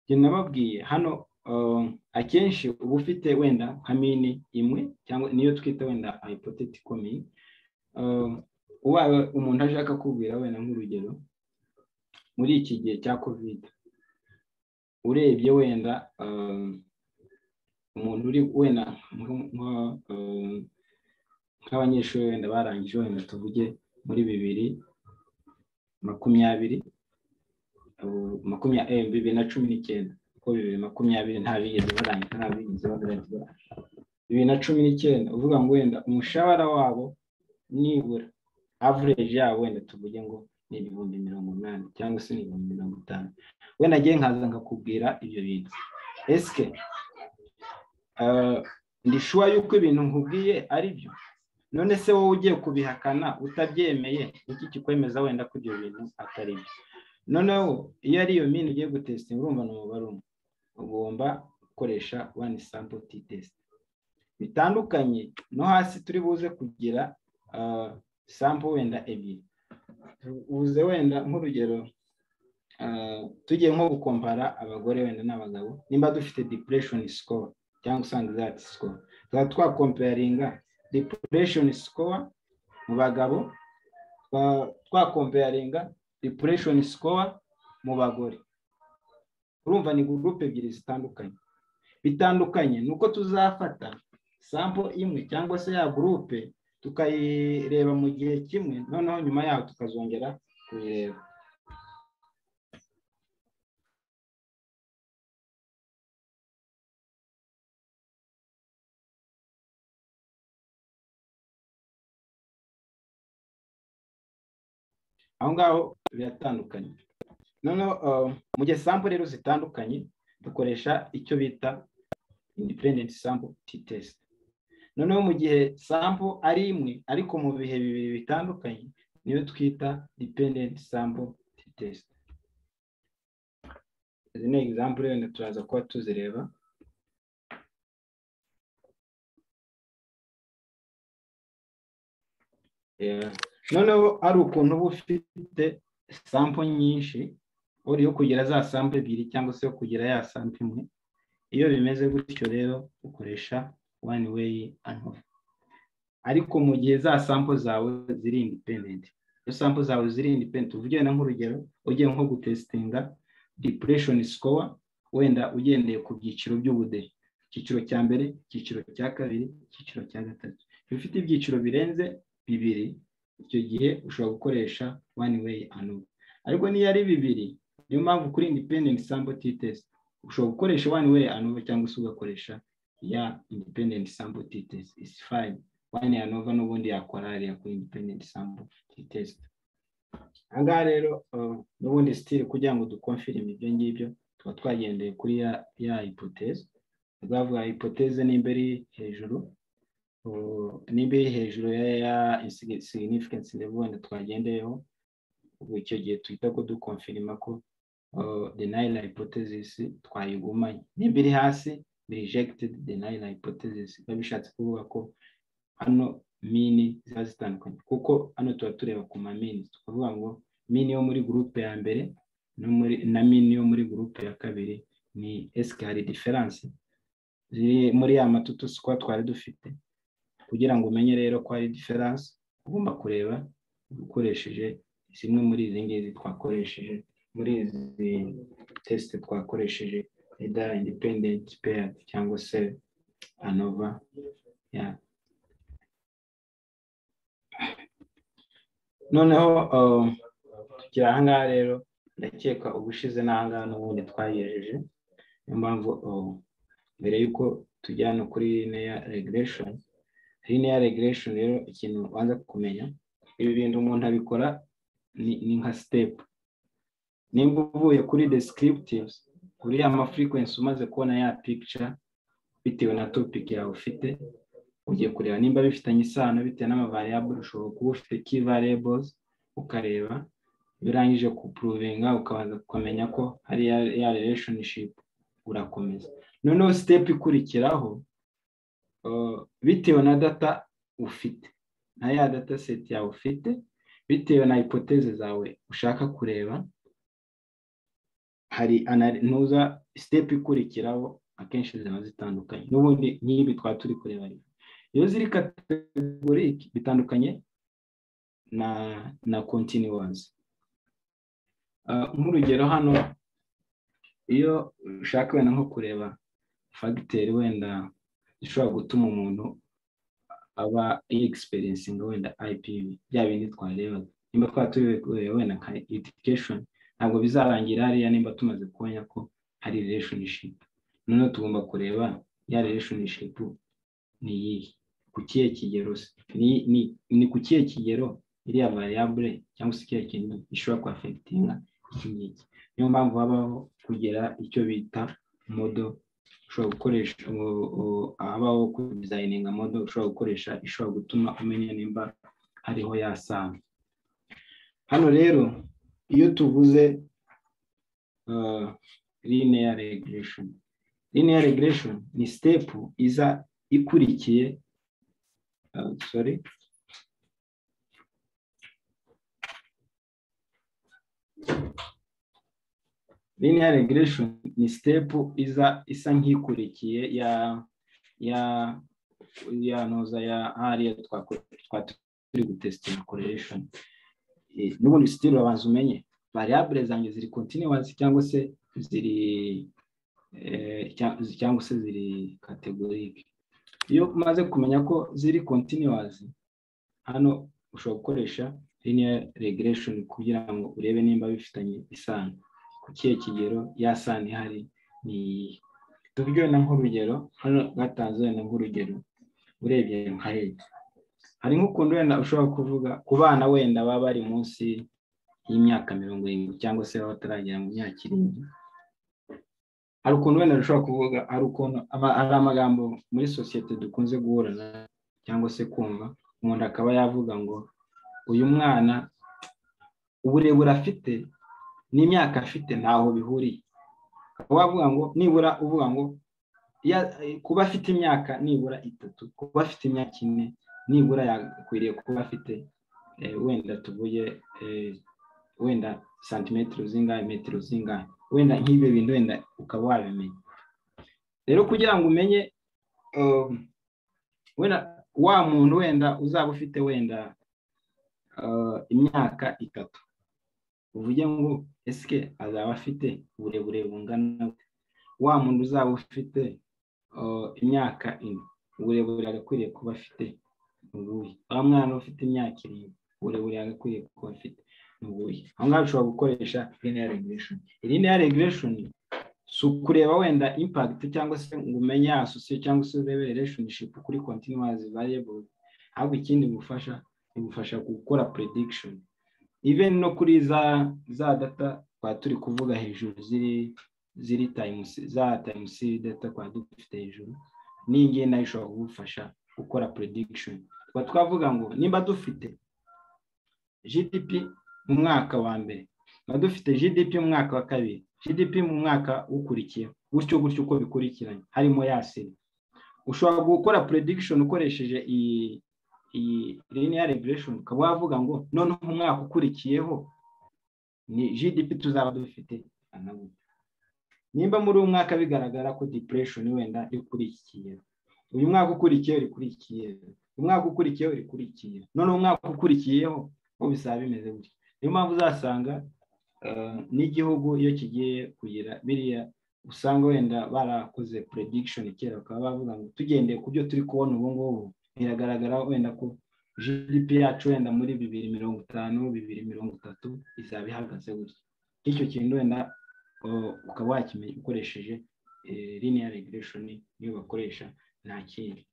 njye nababwiye hano um, akenshi uba ufite wenda nka mini imwe cyangwa niyo twita wenda hypothetical mean Um, ubaye umuntu aje akakubwira wenda nk'urugero muri iki gihe cya covid urebye wenda um, umuntu uri wenda nk- nk- um, nk'abanyeshuri wenda barangije wenda tuvuge muri bibiri makumyabiri ubu makumya- eh, bibiri na cumi n'icyenda kuko bibiri makumyabiri nta bigeze barangiza nta bigeze bagaragaza bibiri na cumi n'icyenda uvuga ngo wenda umushahara wabo nibura average yabo wenda tuvuge ngo ni ibihumbi mirongo inani cyangwa se ni ibihumbi mirongo itanu wenda ngewe nkaza nkakubwira ibyo bintu esike eh, ndi shuwa yuko ibintu nkubwiye ari byo none se wowe ugiye kubihakana utabyemeye iki kikwemeza wenda ko ibyo bintu atari byo noneho iyo ari iyo mini ugiye gutesitinga urumva ni umubare umwe ugomba gukoresha one sample t test bitandukanye no hasi turi buze kugira ah, sample wenda ebyiri buze wenda nk'urugero ah, tugiye nko gukompara abagore wenda n'abagabo nimba dufite depression score cyangwa se anxiety score tukaba twakomparinga depression score mu bagabo twa- twakomparinga depression score mu bagore urumva ni gurupe ebyiri zitandukanye bitandukanye ni uko tuzafata sampo imwe cyangwa se ya gurupe tukayireba mu gihe kimwe noneho nyuma yaho tukazongera kuyireba aho ngaho biratandukanye noneho uh, mu gihe sample rero zitandukanye dukoresha icyo bita independent sample t test noneho mu gihe sample ari imwe ariko mu bihe bibiri bitandukanye niyo twita dependent sample t test izi ni example wenda turaza kuba tuzireba Yeah. noneho ari ukuntu uba ufite sampo nyinshi uri yo kugira za sampo ebyiri cyangwa se yo kugira ya sampo imwe iyo bimeze gutyo rero ukoresha one way and off ariko mu gihe za sampo zawe ziri independent iyo sampo zawe ziri independent uvuge na nk'urugero ugiye nko gutesitinga depression score wenda ugendeye ku byiciro by'ubudehe icyiciro cya mbere icyiciro cya kabiri icyiciro cya gatatu iyo ufite ibyiciro birenze bibiri icyo gihe ushobora gukoresha one way and off ariko niyo ari bibiri niyo mpamvu kuri independent sample t test ushobora gukoresha one way and off cyangwa se ugakoresha ya independent sample t test is fine one and over n'ubundi yakora ariya kuri independent sample t test ahangaha rero uh, n'ubundi still kugira ngo dukonfirime ibyo ngibyo tuba twagendeye kuri ya ya hypothese twavuga hypothese nimba iri hejuru nimba iri hejuru ya significance level wenda twagendeyeho ubwo icyo gihe twita ko dukonfirima ko denial hypothesis twayigumanye nimba iri hasi rejected denial hypothesis biba bishatse kuvuga ko hano mini ziba zitandukanye kuko hano tuba tureba ku mamini tukavuga ngo mini yo muri gurupe ya mbere na mini yo muri gurupe ya kabiri ni esikari diferanse ziri muri ya matutu sikwa twari dufite kugira ngo umenye rero ko hari diferanse ugomba kureba ukoresheje zimwe muri izi ngizi twakoresheje muri izi tesite twakoresheje eda independenti peya cyangwa se anova noneho tukiri ahangaha rero ndakeka ubushize n'ahangaha n'ubundi twagejeje niyo mpamvu mbere y'uko tujyana kuri neya regereshoni linear regression rero ikintu ubanza kumenya ibi bintu umuntu abikora ni nka step nimba uvuye kuri descriptives kuri ya frequency umaze kubona ya picture bitewe na topic yawe ufite ugiye kureba nimba bifitanye isano bitewe n'amavariable ushobora kuba ufite key variables ukareba iyo urangije kupuruvinga ukabanza kumenya ko hari ya relationship urakomeza noneho step ikurikiraho bitewe na data ufite na ya data seti yawe ufite bitewe na ipoteze zawe ushaka kureba hari ntuza sitepu ikurikiraho akenshi ziba zitandukanye n'ubundi nk'ibi twaba turi kureba iyo ziri kategorike bitandukanye na na kontinuwazi nk'urugero hano iyo ushaka wenda nko kureba fagiteri wenda ishobora gutuma umuntu aba yegisiperensinga wenda IPV bya bindi twarebaga nimba twaba tureba wenda nka education ntabwo bizarangira hariya nimba tumaze kubona ko hari relationship noneho tugomba kureba ya relationship ni iyihe ku kihe kigero ni ku kihe kigero iriya variable cyangwa se ikihe kintu gishobora kwafegitinga iki ngiki niyo mpamvu habaho kugira icyo bita model ushobora gukoresha habaho kudizayininga modo ushobora gukoresha ishobora gutuma umenya nimba hariho yasanga hano rero iyo tuvuze linear regression linear regression ni step iza ikurikiye sorry linear regression ni step iza isa nk'ikurikiye ya ya ya noza ya hariya twa turi gutestinga correlation n'ubundi sitiri urabanza umenye variable zanjye ziri continuous cyangwa se ziri eh, cya- cyangwa se ziri categoric iyo umaze kumenya ko ziri continuous hano ushobora gukoresha linear regression kugira ngo urebe nimba bifitanye isano ku kihe kigero ya sano ihari ni iyihe tubyona nk'urugero hano batanze wenda nk'urugero urebye nka leta hari nk'ukuntu wenda ushobora kuvuga ku bana wenda baba bari munsi y'imyaka mirongo irindwi cyangwa se baba bataragera mu myaka irindwi hari ukuntu wenda ushobora kuvuga hari ukuntu ama- hari amagambo muri sosiyete dukunze guhura na cyangwa se kumva umuntu akaba yavuga ngo uyu mwana uburebure afite n'imyaka afite ntaho bihuriye ukaba wavuga ngo nibura uvuga ngo ya- kuba afite imyaka nibura itatu kuba afite imyaka ine nibura yakwiriye kuba afite eh, wenda tuvuye eh, wenda santimetero zingahe metero zingahe wenda nk'ibyo bintu wenda ukaba wabimenya rero kugira ngo umenye um, wenda wa muntu wenda uzaba ufite wenda uh, imyaka itatu uvuge ngo esike azaba afite uburebure bungana gute? wa muntu uzaba ufite uh, imyaka ine uburebure agakwiriye kuba afite nubuye wa mwana ufite imyaka irindwi uburebure agakwiriye kuba afite nubuye aho ngaho ushobora gukoresha linear regression linear regression si ukureba wenda impact cyangwa se ngo umenye ya sosiyo cyangwa se urebe relationship kuri continuous variable ahubwo ikindi bigufasha bigufasha gukora prediction even no kuri za za data twari turi kuvuga hejuru ziri ziri time se- za time series data twari dufite hejuru n'iyi ngiyi nayo ishobora kugufasha gukora prediction tuba twavuga ngo nimba dufite gdp mu mwaka wa mbere tuba dufite gdp mu mwaka wa kabiri gdp mu mwaka ukurikiye gutyo gutyo uko bikurikiranye harimo ya seri ushobora gukora prediction ukoresheje iyi iyi linear regression ukaba wavuga ngo noneho mu mwaka ukurikiyeho ni gdp tuzaba dufite ana gutya. nimba muri uyu mwaka bigaragara ko depression wenda iri kuri iki kigero uyu mwaka ukurikiye uri kuri iki kigero umwaka ukurikiyeho uri kuri iki kigero noneho umwaka ukurikiyeho bo bizaba bimeze gutya niyo mpamvu uzasanga eh, n'igihugu iyo kigiye kugira biriya usanga wenda barakoze prediction kera bakaba bavuga ngo tugendeye ku byo turi kubona ubu ngubu biragaragara wenda ko gdp yacu wenda muri bibiri mirongo itanu bibiri mirongo itatu izaba ihagaze gutya icyo kintu wenda uh, ukaba wakimenya ukoresheje eh, linear regression niyo bakoresha nta kindi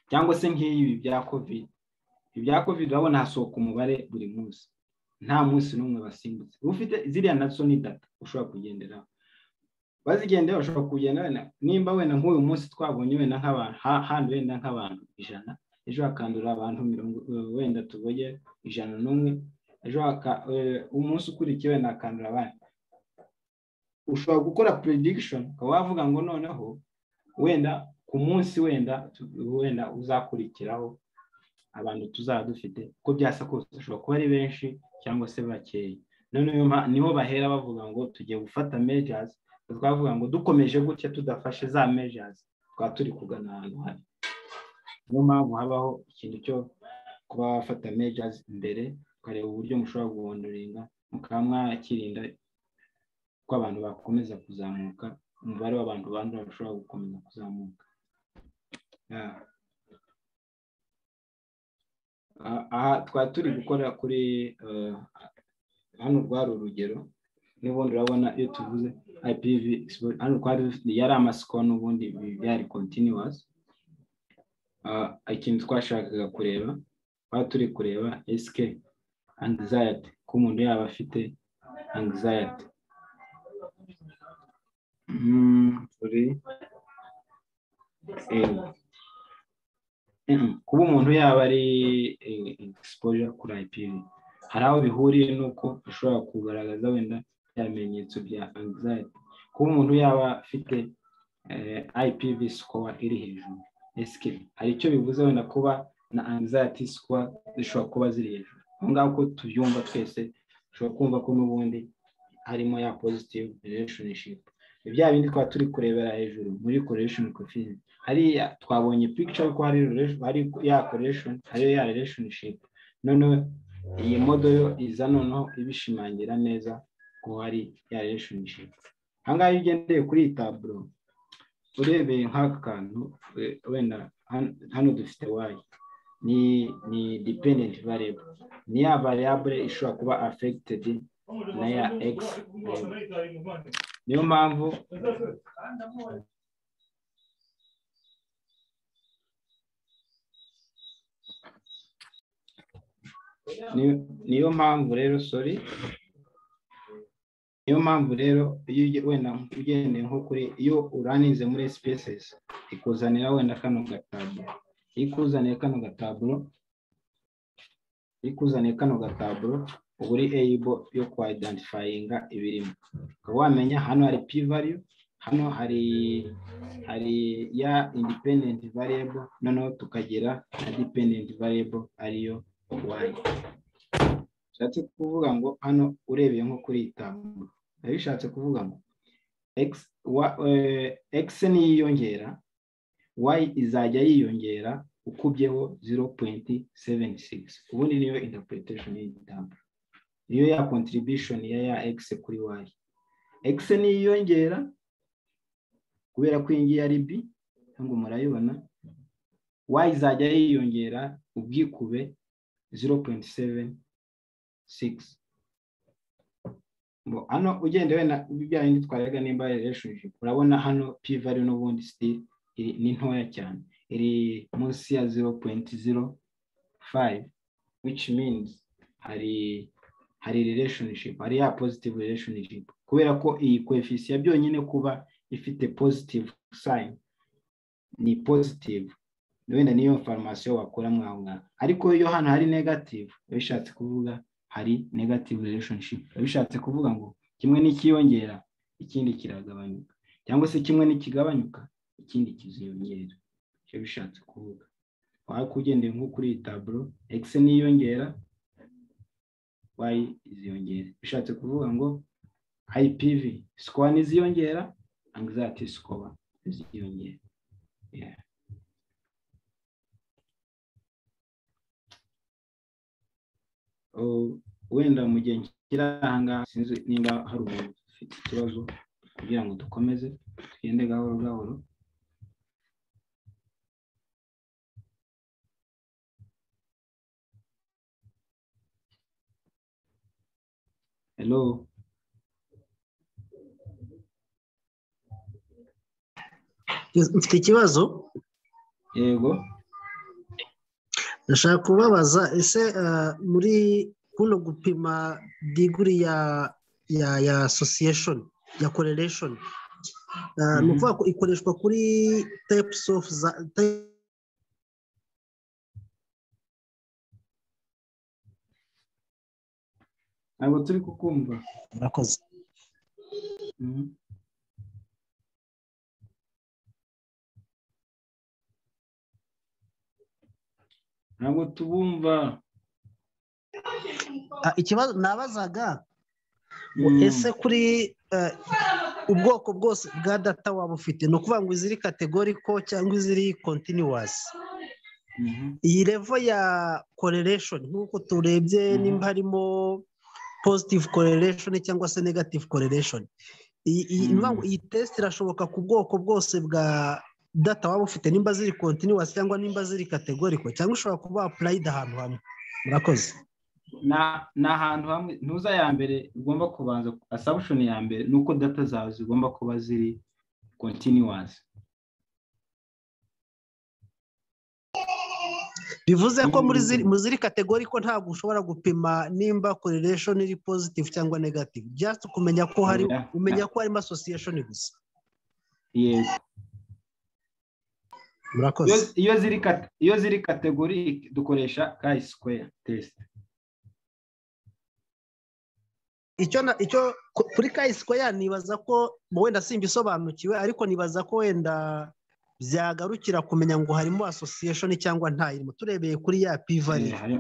cyangwa se nk'ibi bya covid ibya covid urabona hasohoka umubare buri munsi nta munsi n'umwe basimbutse ufite ziriya nazo ni data ushobora kugenderaho bazigendera bashobora kugenda wenda nimba wenda nk'uyu munsi twabonye wenda nk'abantu ha- handi wenda nk'abantu ijana ejo hakandura abantu mirongo eh, wenda tuboye ijana n'umwe ejo haka- eh, umunsi ukurikiye wenda hakandura abandi ushobora gukora prediction ukaba wavuga ngo noneho wenda ku munsi wenda tu- wenda uzakurikiraho abantu tuzaba dufite uko byasa kose ushobora kuba ari benshi cyangwa se bakeya noneho mpa- niho bahera bavuga ngo tugiye gufata measures twavuga ngo dukomeje gutya tudafashe za measures twaba turi kugana ahantu hari niyo mpamvu habaho ikintu cyo kuba wafata measures mbere ukareba uburyo mushobora guhondoringa mukaba mwakirinda ko abantu bakomeza kuzamuka umubare w'abantu bandura bashobora gukomeza kuzamuka Yeah. Ah, aha twari turi gukora kuri eh, hano rwari urugero n'ubundi urabona iyo tuvuze IPV expo- hano twari dufite yari amasiko n'ubundi bi- byari continuous Ah, ikintu twashakaga kureba twari turi kureba SK anxiety ko umuntu yaba afite anxiety Mm, sorry. Eh, Mm, kuba umuntu yaba ari eh, exposure kuri IPV hari aho bihuriye n'uko ushobora kugaragaza wenda bya bimenyetso bya anxiety kuba umuntu yaba afite eh, IPV score iri hejuru esike hari icyo bivuze wenda kuba na anxiety score zishobora kuba ziri hejuru aho ngaho uko tubyumva twese ushobora kumva ko n'ubundi harimo ya positive relationship Ni bya bindi twaba turi kurebera hejuru muri correlation coefficient hariya twabonye picture ko hari relation- hari ya correlation hariyo ya relationship noneho iyi model iza noneho ibishimangira neza ko hari ya relationship ahangaha iyo ugendeye kuri iyi taburo urebeye nk'aka kantu we- wenda han- hano dufite wayi ni ni dependent variable ni ya variable ishobora kuba affected na ya x niyo mpamvu Ni- niyo mpamvu rero sorry niyo mpamvu rero iyo uge- wenda ugendeye nko kuri iyo uranize muri spaces ikuzanira wenda kano gataburo ikuzaniye kano gataburo ikuzaniye kano gataburo uba uri able yo ku identifyinga ibirimo ukaba wamenya hano hari p value hano hari hari ya independent variable noneho tukagira na dependent variable ariyo y bishatse kuvuga ngo hano urebeye nko kuri iyi taburo biba bishatse kuvuga ngo x wa- eh, x niyiyongera y izajya yiyongera ukubyeho 0.76 ubundi niyo interpretation y'iyi taburo niyo ya contribution ya ya x kuri y x niyiyongera kubera ko iyi ngiyi ari b ntabwo murayibona y izajya yiyongera ubwikube 0.76 Bo, hano ugendewe na bijyanye n'itwarega nimba relationship urabona hano p value n'ubundi still iri ni ntoya cyane iri munsi ya 0.05 which means hari hari relationship hari ya positive relationship kubera ko iyi coefficient byonyine kuba ifite positive sign ni positive wenda niyo farumasiyo wakura mwaho ngaho ariko iyo hano hari negative biba bishatse kuvuga hari negative relationship biba bishatse kuvuga ngo kimwe nikiyongera ikindi kiragabanyuka cyangwa se kimwe nikigabanyuka ikindi kiziyongera icyo bishatse kuvuga waba ugendeye nko kuri iyi taburo x niyongera y iziyongera bishatse kuvuga ngo ipv score n'iziyongera anxiety score iziyongera Yeah. Oh, wenda mu gihe kiri aha ngaha sinzi nimba hari umuntu ufite ikibazo kugira ngo dukomeze tugende gahoro gahoro hello Mfite ikibazo yego ndashaka kubabaza ese eh, muri kuno gupima diguri ya ya ya association ya correlation eh, ni Mhm. ukuvuga ko ikoreshwa kuri types of za type- ntabwo turi kukumva murakoze Mhm. ntabwo tubumva Ah, ikibazo nabazaga ngo Mm. ese kuri eh, ubwoko bwose bwa data waba ufite ni ukuvuga ngo iziri categorical cyangwa iziri continuous Mhm. iyi level ya correlation nk'uko turebye Mhm. nimba harimo positive correlation cyangwa se negative correlation iyi iyi- Mhm. ni ukuvuga ngo iyi test irashoboka ku bwoko bwose bwa data waba ufite nimba ziri continuous cyangwa nimba ziri categorical cyangwa ushobora kuba applied ahantu hamwe murakoze Na- ni ahantu hamwe ntuza ya mbere ugomba kubanza assumption ya mbere ni uko data zawe zigomba kuba ziri continuous bivuze ko muri Mhm. ziri muri ziri categorical ntabwo ushobora gupima nimba correlation iri positive cyangwa negative just kumenya ko hari Oya, umenya na- ko harimo association gusa yego murakoze Iyo- iyo ziri kat- iyo ziri categoric dukoresha chi square test icyo na icyo ku- kuri kayisikwa ya nibaza ko wenda simbisobanukiwe ariko nibaza ko wenda byagarukira kumenya ngo harimo association cyangwa ntayirimo turebeye kuri ya pivari Eh, hari-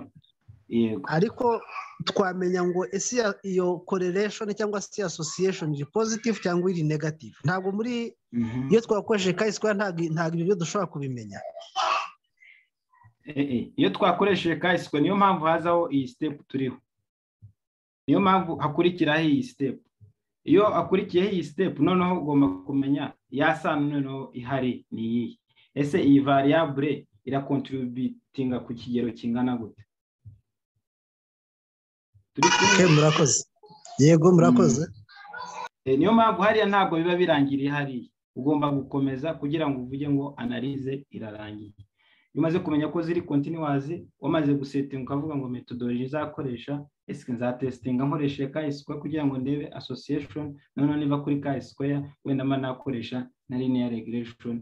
yego ariko twamenya ngo ese iya- iyo correlation cyangwa se iyo association iri positive cyangwa iri negative ntabwo muri Mhm. iyo twakoresheje kayisikwa ntabwo ntabwo ibyo byo dushobora kubimenya Eh, eh, iyo twakoresheje chi square niyo mpamvu hazaho iyi step turiho niyo mpamvu hakurikiraho iyi step iyo akurikiyeho iyi sitepu noneho ugomba kumenya ya sano noneho ihari ni iyihe ese iyi variabule irakontributinga ku kigero kingana gute turi kumwe Okay, murakoze yego murakoze Eh, niyo mpamvu hariya ntabwo biba birangiriye hariya ugomba gukomeza kugira ngo uvuge ngo analize irarangiye iyo umaze kumenya ko ziri kontinuwazi wamaze gusetinga ukavuga ngo metodologi nzakoresha esike nzatesitinga nkoresheje ka square kugira ngo ndebe association noneho niba kuri ka square wenda mba nakoresha na linear regression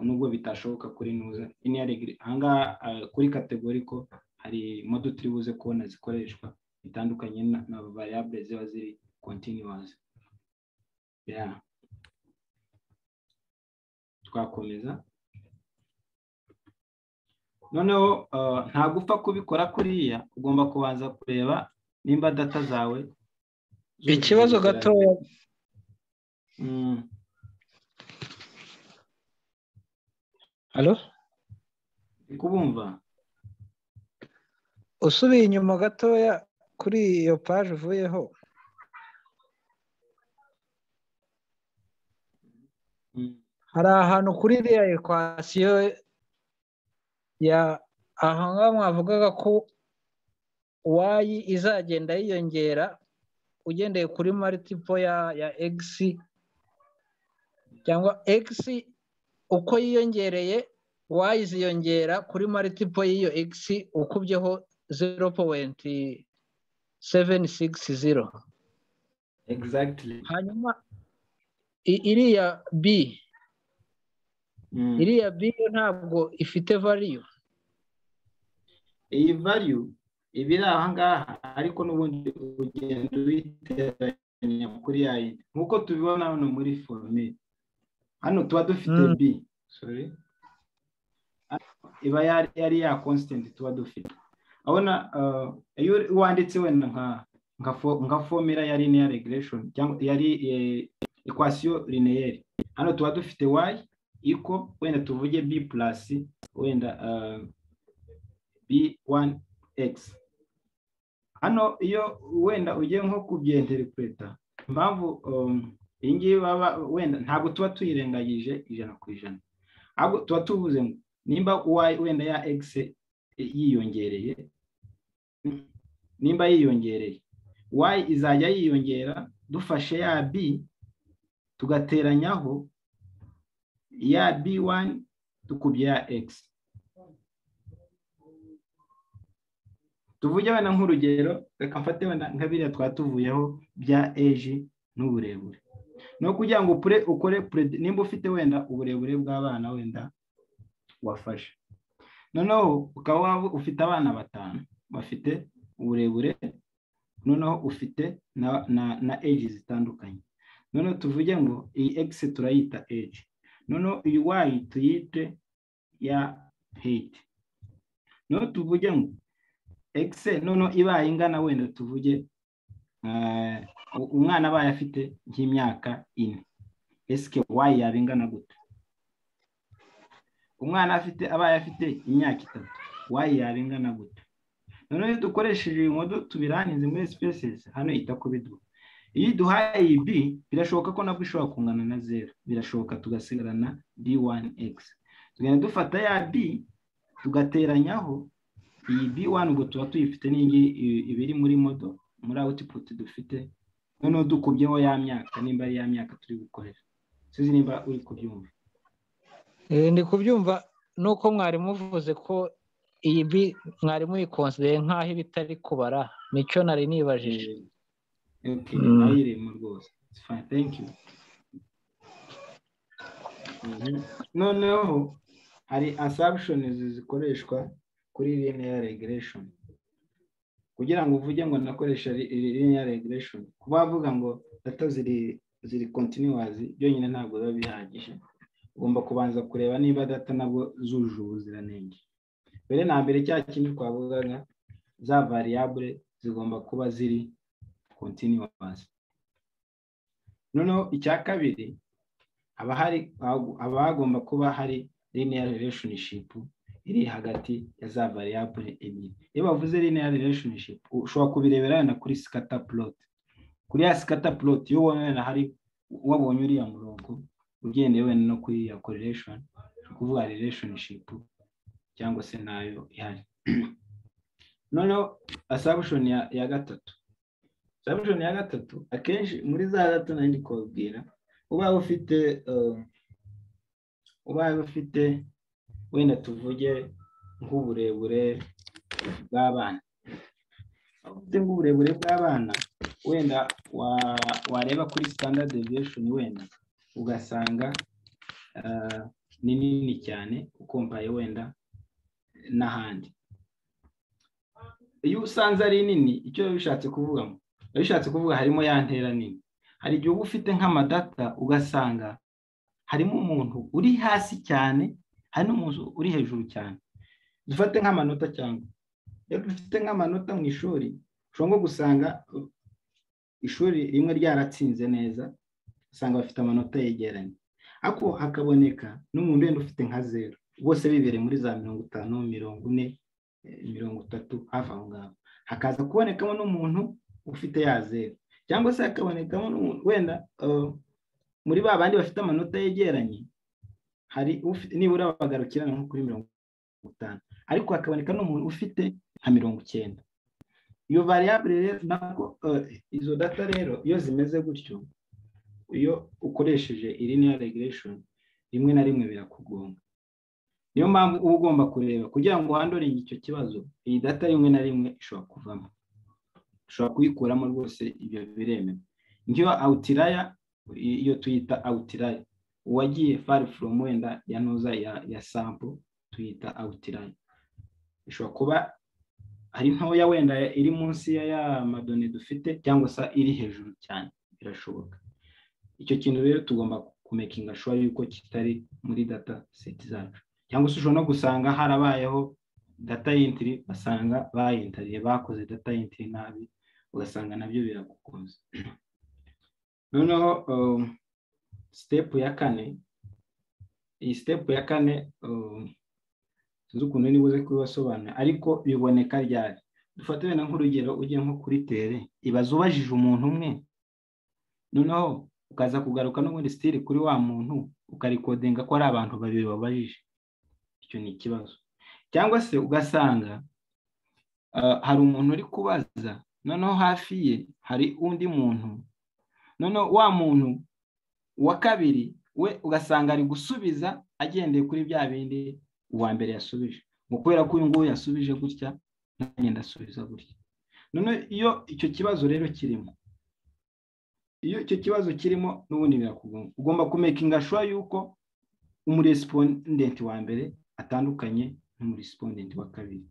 nubwo bitashoboka kuri nuza linear regression ahangaha eh, kuri kategori ko hari modo turi buze kubona zikoreshwa bitandukanye na, na variable ziba ziri continuous yeah twakomeza noneho uh, ntabwo upfa kubikora kuriya ugomba kubanza kureba nimba data zawe zujuje ikibazo ubuziranenge. gatoya Mm, Halo? ndi kubumva usubiye inyuma gatoya kuri iyo paje uvuyeho Mm, hari ahantu kuri iriya ekwasiyo ya aha ngaha mwavugaga ko wayi izagenda yiyongera ugendeye kuri maritipo ya ya egisi cyangwa egisi uko yiyongereye wayi ziyongera kuri maritipo y'iyo egisi ukubyeho zero powenti seveni sigisi zero exactly hanyuma i- iriya bi Mm. iriya biyo ntabwo ifite valiyo iyi value iba iri aha ngaha ariko n'ubundi ugenda uyiteranya kuri ya yindi nk'uko tubibona hano muri formule hano tuba dufite Mm. b sorry iba yari yari ya constant tuba dufite abona uh, iyo wanditse wenda nka nka fo- nka formula ya linear regression cyangwa yari eh, equation lineaire hano tuba dufite y iko wenda tuvuge b plus wenda uh, b1x hano iyo wenda ugiye nko kubyenteripureta impamvu um, iyi ngiyi baba wenda ntabwo tuba tuyirengagije ijana ku ijana ahubwo tuba tuvuze ngo nimba y wenda ya x e- yiyongereye mm, nimba yiyongereye y izajya yiyongera dufashe ya b tugateranyaho ya b1 dukubye ya x tuvuge wenda nk'urugero reka mfate wenda nka biriya twatuvuyeho bya eji n'uburebure ni ukugira ngo upure- ukore pure- nimba ufite wenda uburebure bw'abana wenda wafashe noneho ukaba waba ufite abana batanu bafite uburebure noneho ufite na na na eji zitandukanye noneho tuvuge ngo iyi egisi turayita eji noneho iyi wayi tuyite ya heyiti noneho tuvuge ngo egise noneho ibaye ingana wenda tuvuge eh, u- umwana abaye afite nk'imyaka ine esike wayi yaba ingana gute umwana afite abaye afite imyaka itatu wayi yaba ingana gute noneho iyo dukoresheje iyi modo tubirangize muri sipesesi hano ita ku biduha iyo iduhaye iyi b birashoboka ko nabwo ishobora kungana na zeru birashoboka tugasigarana b1x tugenda dufata ya b tugateranyaho iyi b1 ubwo tuba tuyifite n'ingi ibiri muri modo muri output dufite noneho dukubyeho ya myaka nimba ari ya myaka turi gukoresha sinzi nimba uri kubyumva ndi kubyumva nuko mwarimu uvuze ko iyi bi mwarimu yikonsideye nk'aho iba itari kubara nicyo nari nibajije okay Mm. ayirimo rwose It's fine, thank you Mhm. noneho hari assumptions zikoreshwa kuri linear regression kugira ngo uvuge ngo nakoresha li- li- linear regression kuba wavuga ngo data ziri ziri continuous byonyine ntabwo biba bihagije ugomba kubanza kureba niba data nabwo zujuje ubuziranenge mbere na mbere cya kindi twavugaga za variable zigomba kuba ziri continuous noneho icya kabiri haba hari haba hagomba kuba hari linear relationship iri hagati ya za variable ebyiri iyo bavuze linear relationship ushobora kubirebera wenda kuri scatter plot kuri ya sikata puloti iyo wabona hari wabonye uriya murongo ugendeye wenda no kuri ya korereshoni ni ukuvuga relationship cyangwa se nayo ihari noneho asabushoni ya gatatu asabushoni ya gatatu akenshi muri za gato nari ndi kubabwira ubaye ufite ubaye ufite wenda tuvuge nk'uburebure bw'abana ufite nk'uburebure bw'abana wenda wareba kuri standard deviation wenda ugasanga ni nini cyane ukompaye wenda n'ahandi iyo usanze ari nini icyo biba bishatse kuvugamo biba bishatse kuvuga harimo ya ntera nini hari igihe uba ufite nk'amadata ugasanga harimo umuntu uri hasi cyane hari n'umuntu uri hejuru cyane dufate nk'amanota cyangwa iyo dufite nk'amanota mu ishuri ushobora gusanga ishuri rimwe ryaratsinze neza usanga bafite amanota yegeranye ariko hakaboneka n'umuntu wenda ufite nka zeru bose bibereye muri za mirongo itanu mirongo ine mirongo itatu hafi aho ngaho hakaza kubonekamo n'umuntu ufite ya zeru cyangwa se hakabonekamo n'umuntu wenda muri ba bandi bafite amanota yegeranye hari nibura bagarukirana nko kuri mirongo itanu ariko hakaboneka n'umuntu ufite nka mirongo icyenda iyo variable rero nabwo izo data rero iyo zimeze gutyo iyo ukoresheje linear regression rimwe na rimwe birakugonga niyo mpamvu uba ugomba kureba kugira ngo uhandoringe icyo kibazo iyi data rimwe na rimwe ishobora kuvamo ushobora kuyikuramo rwose ibyo biremewe nk'iyo awutiraya iyo tuyita awutiraya uwagiye fari foromu wenda ya ntuza ya sampo tuyita awutiraya ishobora kuba hari ntoya wenda iri munsi ya ya madone dufite cyangwa se iri hejuru cyane birashoboka icyo kintu rero tugomba kumekinga shuwa yuko kitari muri data seti zacu cyangwa se ushobora no gusanga harabayeho data yintiri basanga bayintariye bakoze data yintiri nabi ugasanga nabyo biragukunze noneho sitepu ya kane iyi sitepu ya kane sinzi ukuntu nibuze kubibasobanura ariko biboneka ryari dufate wenda nk'urugero ujya nko kuri tere ibaza ubajije umuntu umwe noneho ukaza kugaruka n'ubundi sitiri kuri wa muntu ukarikodinga ko ari abantu babiri babajije icyo ni ikibazo cyangwa se ugasanga hari umuntu uri kubaza noneho hafi ye hari undi muntu noneho wa muntu wa kabiri we ugasanga ari gusubiza agendeye kuri bya bindi uwa mbere yasubije ngo kubera ko uyu nguyu yasubije gutya nagenda asubiza gutya noneho iyo icyo kibazo rero kirimo iyo icyo kibazo kirimo n'ubundi birakugonga ugomba kumekinga shuwa yuko umuresipondenti wa mbere atandukanye n'umuresipondenti wa kabiri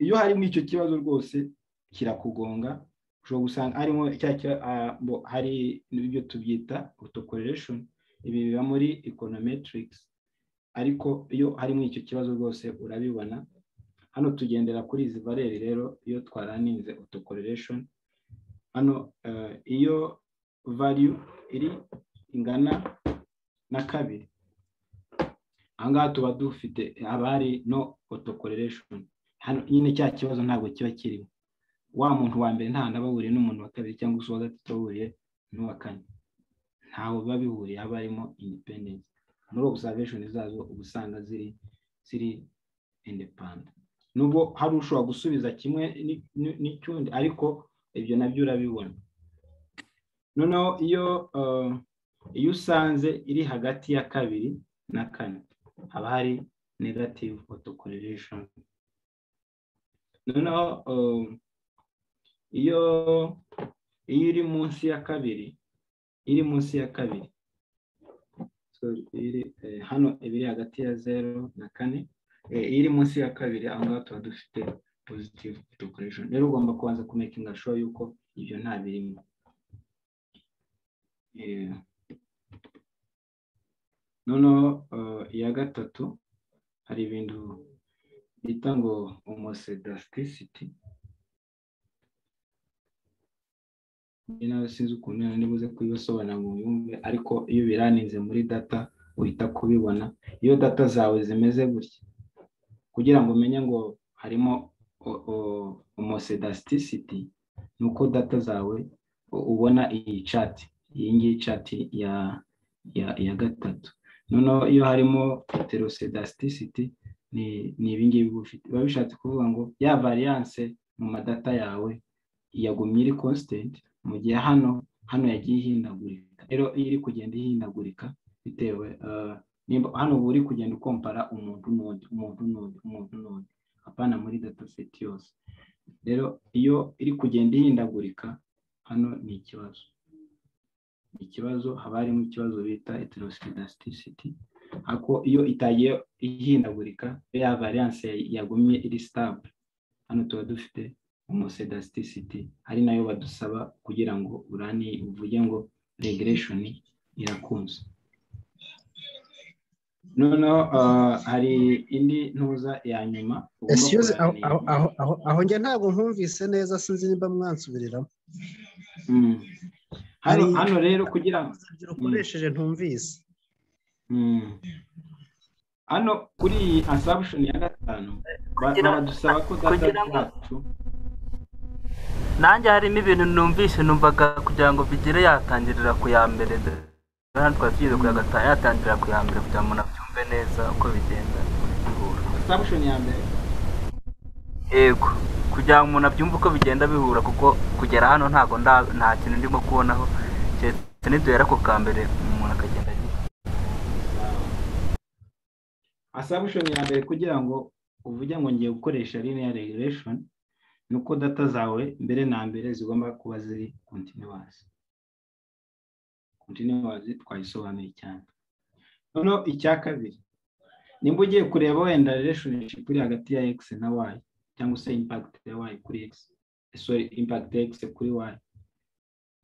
iyo harimo icyo kibazo rwose kirakugonga ushobora gusanga harimo hari ibyo tubyita autocorrelation ibi biba muri econometrics ariko iyo harimo icyo kibazo rwose urabibona hano tugendera kuri izi vareri rero iyo twaraninze autocorrelation hano iyo value iri ingana na kabiri ahangaha tuba dufite abari no autocorrelation hano nyine cya kibazo ntabwo kiba kirimo wa muntu wa mbere nta nabahuriye n'umuntu wa kabiri cyangwa se uwa gatatu ahuriye n'uwa kane ntawe biba bihuriye haba harimo independence muri observation zazo uba usanga ziri ziri indepanda nubwo hari ushobora gusubiza kimwe n'icyundi ariko ibyo nabyo urabibona noneho iyo iyo usanze iri hagati ya kabiri na kane haba hari negative autocorrelation noneho iyo iyo iri munsi ya kabiri iri munsi ya kabiri hano ibiri hagati ya zeru na kane iri munsi ya kabiri aho ngaho tuba dufite positive dukoresheje rero ugomba kubanza kumekinga shuwa yuko ibyo nta birimo noneho iya gatatu hari ibintu bita ngo homosedasticity nawe sinzi ukuntu nibuze kubibasobanura ngo yumve ariko iyo biraninze muri data uhita kubibona iyo data zawe zimeze gutya kugira ngo umenye ngo harimo homosedasticity ni uko data zawe ubona iyi cati iyi ngiyi cati ya ya ya gatatu noneho iyo harimo heterosedasticity ni ni ibingibi ufite biba bishatse kuvuga ngo ya variance mu madata yawe yagumye iri constant mu gihe hano hano yagiye ihindagurika rero iyo iri kugenda ihindagurika bitewe hano uba uri kugenda ukompara umuntu n'undi umuntu n'undi umuntu n'undi apana muri data seti yose rero iyo iri kugenda ihindagurika hano ni ikibazo ikibazo haba harimo ikibazo bita heterosedasticity ako iyo itagiye ihindagurika ya variance yagumye iri stable hano tuba dufite umusedasticity ari nayo badusaba kugira ngo urani uvuge ngo regression irakunze noneho hari indi ntuza ya nyuma esiyuze aho njye ntabwo nkumvise neza sinzi niba mwansubiriramo hano rero kugira ngo ukoresheje ntumvise hano kuri iyi assumption ya gatanu baradusaba ko data yacu nanjye harimo ibintu numvise numvaga kugira ngo bigire yatangirira ku ya mbere hano twari tugeze ku ya gatanu yatangirira ku ya mbere kugira ngo umuntu abyumve neza uko bigenda bihura assumption ya mbere yego kugira ngo umuntu abyumve uko bigenda bihura kuko kugera hano ntabwo nda- nta kintu ndimo kubonaho keretse niduhera ku ka mbere umuntu akagenda agira assumption ya mbere kugira ngo uvuge ngo ngiye gukoresha linear regression ni uko data zawe mbere na mbere zigomba kuba ziri continuous continuous twayisobanuye cyane noneho icya kabiri nimba ugiye kureba wenda relationship iri hagati ya x na y cyangwa se impact ya y kuri x sorry impact ya x kuri y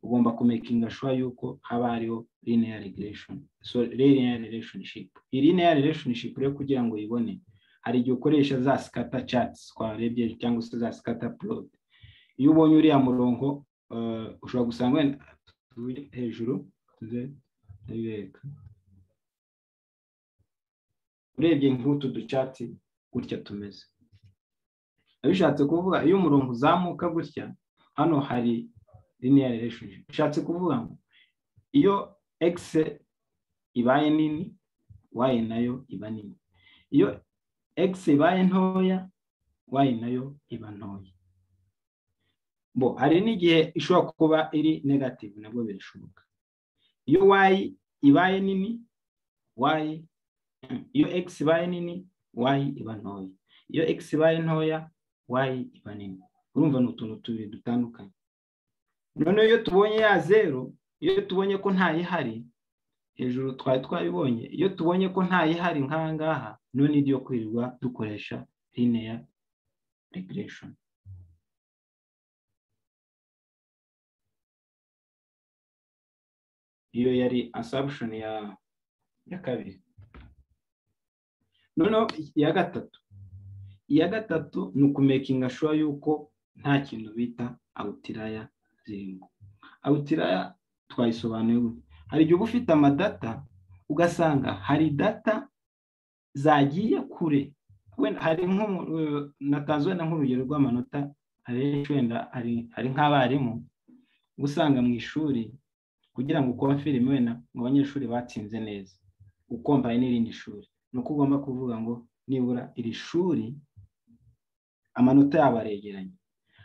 ugomba kumekinga sure yuko haba hariho linear regression so linear relationship iyi linear relationship rero kugira ngo uyibone hari igihe ukoresha za scatter charts twarebye cyangwa se za scatter plot iyo ubonye uriya murongo eh, ushobora gusanga wenda tuvuge hejuru tuze ndabibereka urebye nk'utu ducatsi gutya tumeze biba bishatse kuvuga iyo umurongo uzamuka gutya hano hari linear relationship bishatse kuvuga ngo iyo x ibaye nini y nayo iba nini iyo x ibaye ntoya y nayo iba ntoya bo hari n'igihe ishobora kuba iri negative nabwo birashoboka iyo y ibaye nini y iyo x ibaye nini y iba ntoya iyo x ibaye ntoya y iba nini urumva ni utuntu tubiri dutandukanye noneho iyo tubonye ya zeru iyo tubonye ko ntayihari hejuru twari twabibonye iyo tubonye ko ntayihari nk'aha ngaha none ibyo kwirirwa dukoresha linear regression iyo yari assumption ya ya kabiri noneho iya gatatu iya gatatu ni ukumekinga sure yuko nta kintu bita outrier zirimo outrier twayisobanuye gute hari igihe uba ufite amadata ugasanga hari data zagiye kure wenda hari nk'umu- eh, natanze wenda nk'urugero rw'amanota hari wenda hari- hari nk'abarimu uba usanga mu ishuri kugira ngo ukora filime wenda mu banyeshuri batsinze neza ukompaye n'irindi shuri ni uko ugomba kuvuga ngo nibura iri shuri amanota yabo aregeranye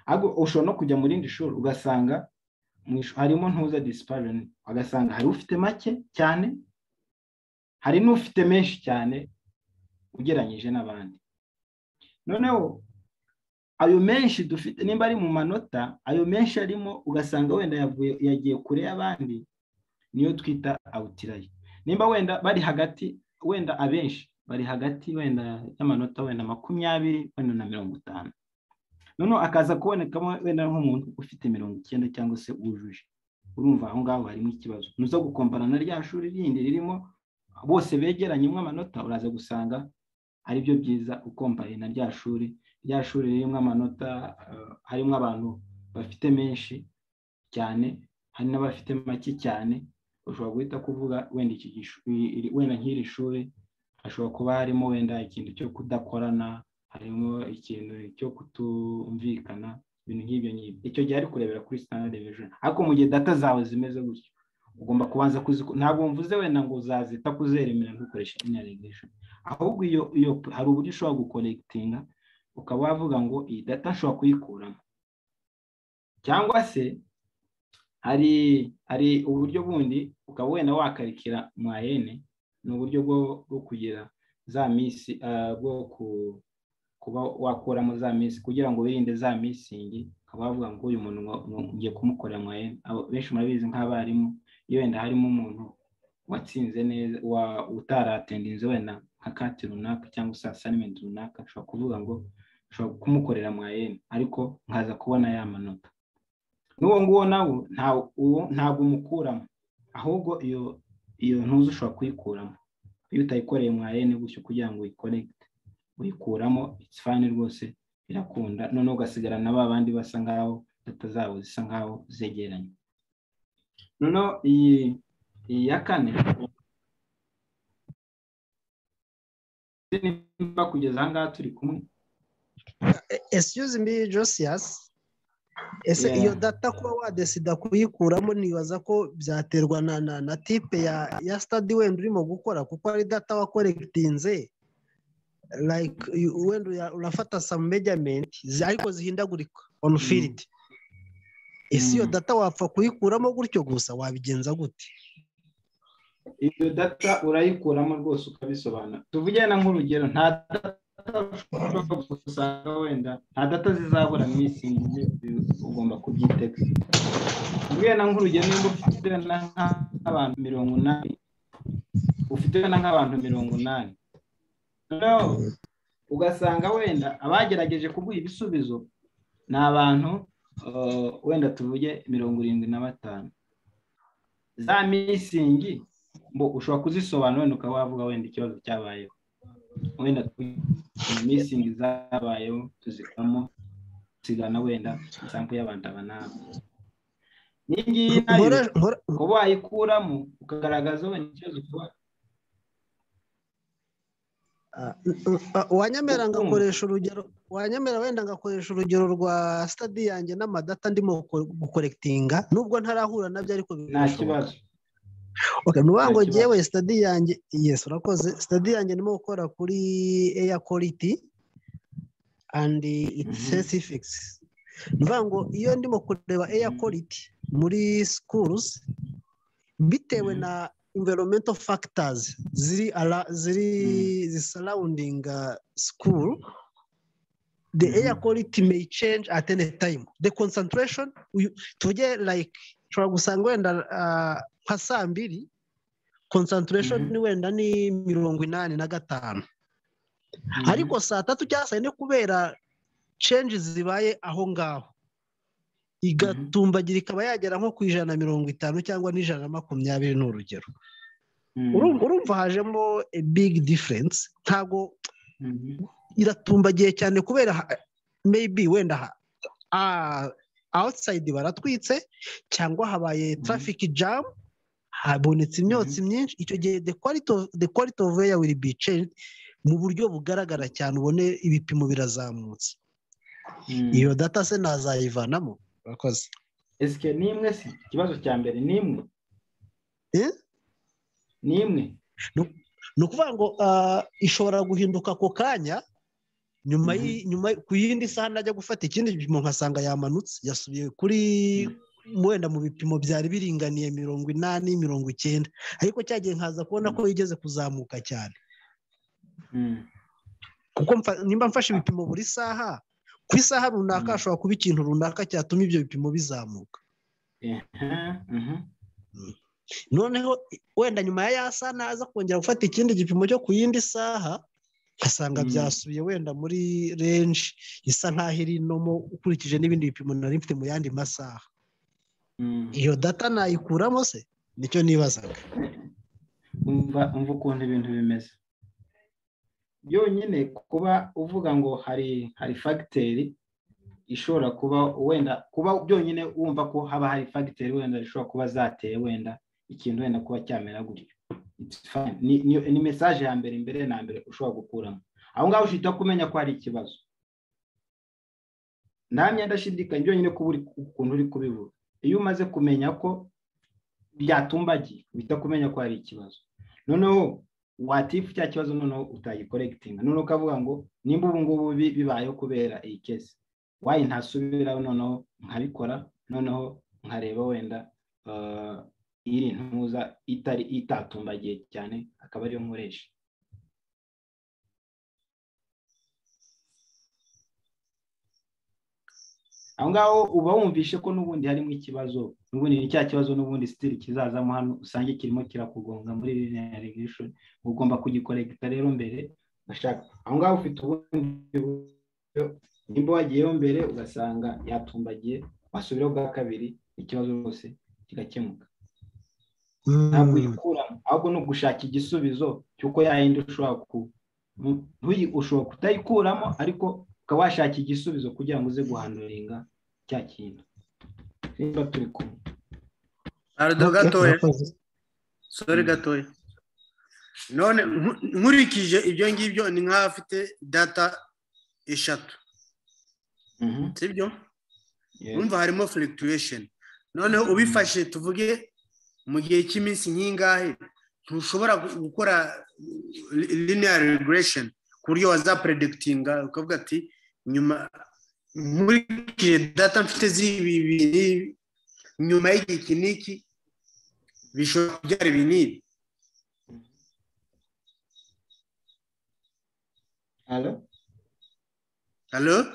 ahubwo ushobora no kujya mu rindi shuri ugasanga mu ishuri harimo ntuza disparani ugasanga hari ufite make cyane hari n'ufite menshi cyane ugereranyije n'abandi noneho ayo menshi dufite nimba ari mu manota ayo menshi arimo ugasanga wenda yavuye yagiye kure y'abandi niyo twita awutirayi nimba wenda bari hagati wenda abenshi bari hagati wenda y'amanota wenda makumyabiri wenda na mirongo itanu noneho akaza kubonekamo wenda nk'umuntu ufite mirongo icyenda cyangwa se wujuje urumva aho ngaho harimo ikibazo nuza gukompara na rya shuri rindi ririmo bose begeranyemo amanota uraza gusanga ari byo byiza ukompaye na rya shuri rya shuri ririmo amanota eh, harimo abantu bafite menshi cyane hari n'abafite make cyane ushobora guhita kuvuga wenda iki gishu- i- iri- wenda nk'iri shuri hashobora kuba harimo wenda ikintu cyo kudakorana harimo ikintu cyo kutumvikana ibintu nk'ibyo ngibyo icyo gihe ari kurebera kuri standard deviation ariko mu gihe data zawe zimeze gutyo ugomba kubanza kuziko ntabwo mvuze wenda ngo uzazita kuzeremera ntukoreshe linear regression ahubwo iyo iyo hari uburyo ushobora gukorekitinga ukaba wavuga ngo iyi data nshobora kuyikuramo cyangwa se hari hari uburyo bundi ukaba wenda wakarikira mwayene ni uburyo bwo bwo kugira za misi bwo ku kuba wakuramo za misi kugira ngo wirinde za misingi ukaba wavuga ngo uyu muntu ngiye kumukorera mwayene benshi murabizi nk'abarimu iyo wenda harimo umuntu watsinze neza utaratendize wenda nka kati runaka cyangwa se assignment runaka ashobora kuvuga ngo ashobora kumukorera mwayene ariko nkaza kubona ya manota n'uwo nguwo nawe ntabwo umukuramo ahubwo iyo iyo ntuzi ushobora kuyikuramo iyo utayikoreye mwayene gutyo kugira ngo uyikorekite uyikuramo it's fine rwose birakunda noneho ugasigara na ba bandi basa nkaho data zabo zisa nkaho zegeranye noneho iyi iyi ya kane nimba kugeza aha ngaha turi kumwe excuse me josias ese iyo data kuba wadesida kuyikuramo nibaza ko byaterwa na na na tipe ya ya sitade wenda urimo gukora kuko ari data wakorekitinze like wenda urafata some measurement ariko zihindagurika on field ese iyo data wapfa kuyikuramo gutyo gusa wabigenza gute iyo data urayikuramo rwose ukabisobanura tuvugana nk'urugero nta usanga wenda nta data zizabura misingi ugomba kubyitega tuvugana nk'urugero niba ufite nk'abantu mirongo inani ufite na nk'abantu mirongo inani ugasanga wenda abagerageje kuguha ibisubizo ni abantu wenda tuvuge mirongo irindwi na batanu za misingi ngo ushobora kuzisobanura wenda ukaba wavuga wenda ikibazo cyabayeho wenda misingi zabayeho tuzikoramo tuzigana wenda isampu y'abantu aba nabi iyi ngiyi nayo ukaba wayikuramo ukagaragaza wenda ikibazo uba wanyemera ngakoresha urugero wanyemera wenda ngakoresha urugero rwa sitade yanjye n'amadata ndimo gukorekitinga nubwo ntarahura nabyo ariko nta kibazo nuba ngo ngewe sitade yanjye yesi urakoze sitade yanjye ndimo gukora kuri eya koriti andi itisesifikisi nuba ngo iyo ndimo kureba eya koriti muri sikuruzi bitewe na environmental factors ziri ala, ziri mm. surrounding uh, school the mm. air quality may change at any time the concentration tuvuge like ushobora gusanga wenda nka saa mbiri concentration ni wenda ni mirongo inani na gatanu ariko saa tatu cyangwa saa yine kubera change zibaye aho ngaho igatumbagira ikaba yagera nko ku ijana na mirongo itanu cyangwa n'ijana na makumyabiri ni urugero urumva hajemo bigi diferense ntabwo iratumbagiye cyane kubera meyibi wenda awusayidi baratwitse cyangwa habaye tarafiki jamu habonetse imyotsi myinshi icyo gihe de kwaliti ofu weya wiri bi cenji mu buryo bugaragara cyane ubone ibipimo birazamutse iyo data se nazayivanamo urakoze esike ni imwe si ikibazo cya mbere ni imwe ni imwe ni ukuvuga ngo ishobora guhinduka ako kanya nyuma nyuma ku yindi saha najya gufata ikindi gipimo nkasanga yamanutse yasubiye kuri wenda mu bipimo byari biringaniye mirongo inani mirongo icyenda ariko cyagiye nkaza kubona ko yigeze kuzamuka cyane kuko nimba mfashe ibipimo buri saha ku isaha runaka hashobora kuba ikintu runaka cyatuma ibyo bipimo bizamuka noneho wenda nyuma ya ya saha naza kongera gufata ikindi gipimo cyo ku yindi saha ngasanga byasubiye wenda muri renji isa nk'aho iri inomo ukurikije n'ibindi bipimo nari mfite mu yandi masaha iyo data nayikuramo se nicyo nibazaga umva ukuntu ibintu bimeze yonyine kuba uvuga ngo hari hari fagiteri ishobora kuba wenda kuba byonyine wumva ko haba hari fagiteri wenda zishobora kuba zateye wenda ikintu wenda kuba cyamera gutyo ni mesaje ya mbere mbere na mbere ushobora gukuramo aho ngaho ushita kumenya ko hari ikibazo nta myenda ashidikanya ibyo nyine kuba uri ukuntu uri kubivuga iyo umaze kumenya ko byatumbagiye uhita kumenya ko hari ikibazo noneho watifu cya kibazo noneho utayikoregitinga noneho ukavuga ngo nimba ubu ngubu bi- bibayeho kubera iyi kesi wayi ntasubiraho noneho nkabikora noneho nkareba wenda ah, iri ntuza itari itatumbagiye cyane akaba ariyo nkoresha aho ngaho uba wumvishe ko n'ubundi harimo ikibazo n'ubundi ni cya kibazo n'ubundi sitiri kizazamo hano usange kirimo kirakugonga muri linear regression ugomba kugikorekita rero mbere ugashaka aho ngaho ufite ubundi buryo nimba wagiyeho mbere ugasanga yatumbagiye wasubiraho bwa kabiri ikibazo rwose kigakemuka ntabwo uyikuramo ahubwo ni ugushaka igisubizo cy'uko yayindi ushobora ku ntuyi- ushobora kutayikuramo ariko ukaba washaka igisubizo kugira ngo uze guhanduringa cya kintu niba turi kumwe ardo gatoya sore gatoya none nku- nkurikije ibyo ngibyo ni nk'aho afite data eshatu Mhm. sibyo Yes. urumva harimo fluctuation noneho ubifashe tuvuge mu gihe cy'iminsi nk'ingahe ntushobora gu- gukora li- linear regression ku buryo wazapredikitinga ukavuga ati nyuma nkurikije data mfite z'ibi bibiri nyuma y'igihe iki n'iki bishobora kubyara ibi n'ibi Hello? halo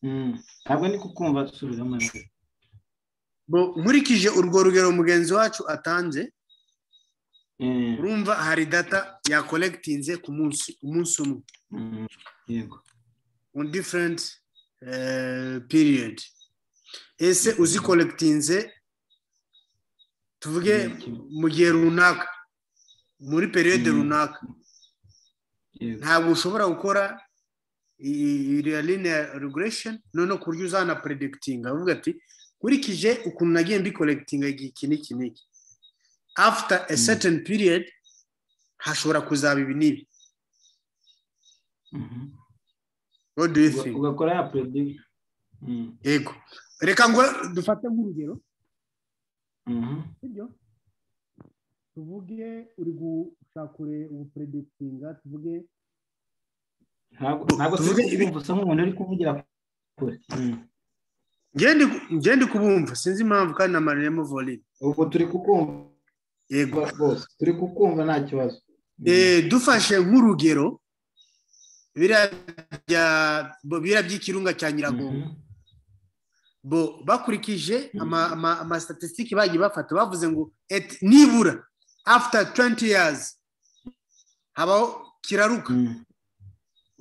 Mm. ntabwo ndi kukumva subiramo neza Bo- nkurikije urwo rugero mugenzi wacu atanze Eh, urumva hari data yakolegitinze ku munsi umunsi umwe mm, yego on different eh, period ese uzikolekitinze tuvuge mu gihe runaka muri periyode Mm. runaka yego ntabwo ushobora gukora linear regression noneho ku buryo uzana predikitinga avuga ati nkurikije ukuntu nagiye mbikolekitinga igihe iki n'iki n'iki after a Mm. certain period hashobora kuzaba ibi n'ibi Mhm. what do you Uga- think ugakora ya predict Mm, yego reka ngo dufate nk'urugero mhm. sibyo tuvuge uri gushaka ubuperedikitinga tuvuge ntabwo ntabwo Tuvuge turi ibi- kumva usa nk'umuntu uri kuvugira kure Mm. ngende kubumva sinzi impamvu kandi na marine muvoli ubu turi kukumva yego rwose turi kukumva nta kibazo Mm. Eh, dufashe nk'urugero biriya bya- bo- biriya by'ikirunga cya nyiragongo Mhm. bo bakurikije Mhm. ama- ama- amastatisitiki bagiye bafata bavuze ngo et- nibura after 20 years habaho kiraruka Mm.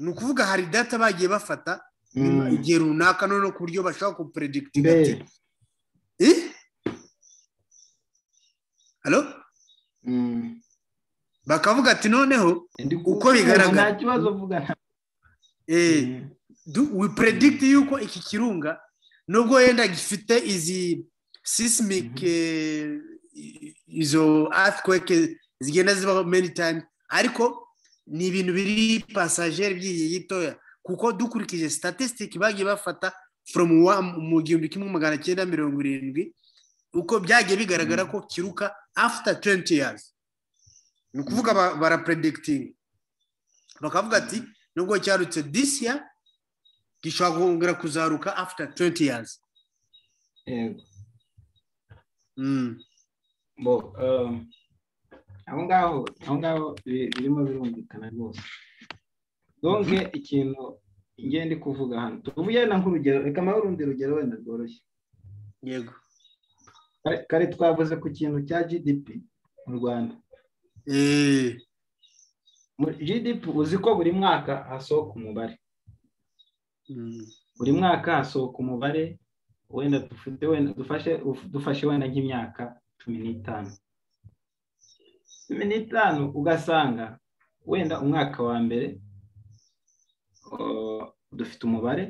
ni ukuvuga hari data bagiye bafata nyuma Mm. igihe runaka noneho ku buryo bashobora kuperedikitinga ati mbere Eh? Halo? Mm. Bakavuga ati noneho Ndi Uko kukumva, bigaragara. nta kibazo uvuga nta- eh du- we predict yuko iki kirunga nubwo yenda gifite izi seismic eh, i- izo earthquake zigenda zibaho many time ariko ni ibintu biri passager by'igihe gitoya kuko dukurikije statistic bagiye bafata from one- mu gihumbi kimwe magana cyenda mirongo irindwi uko byagiye bigaragara ko kiruka after 20 years ni ukuvuga ba- barapredikitinga bakavuga ati nubwo cyarutse this year gishobora kongera kuzaruka after 20 years yego Mm. bo um, aho ngaho aho ngaho bi- birimo birumvikana rwose donke ikintu ngiye ndi kuvuga hano tuvuye na nk'urugero reka mpahe urundi rugero wenda rworoshye yego Kare- kare twavuze ku kintu cya gdp mu rwanda Eh, Muri gdp uzi ko buri mwaka hasohoka umubare mm. buri mwaka hasohoka umubare wenda dufite wenda dufashe uf- dufashe wenda nk'imyaka cumi n'itanu cumi n'itanu ugasanga wenda umwaka wa mbere uh, dufite umubare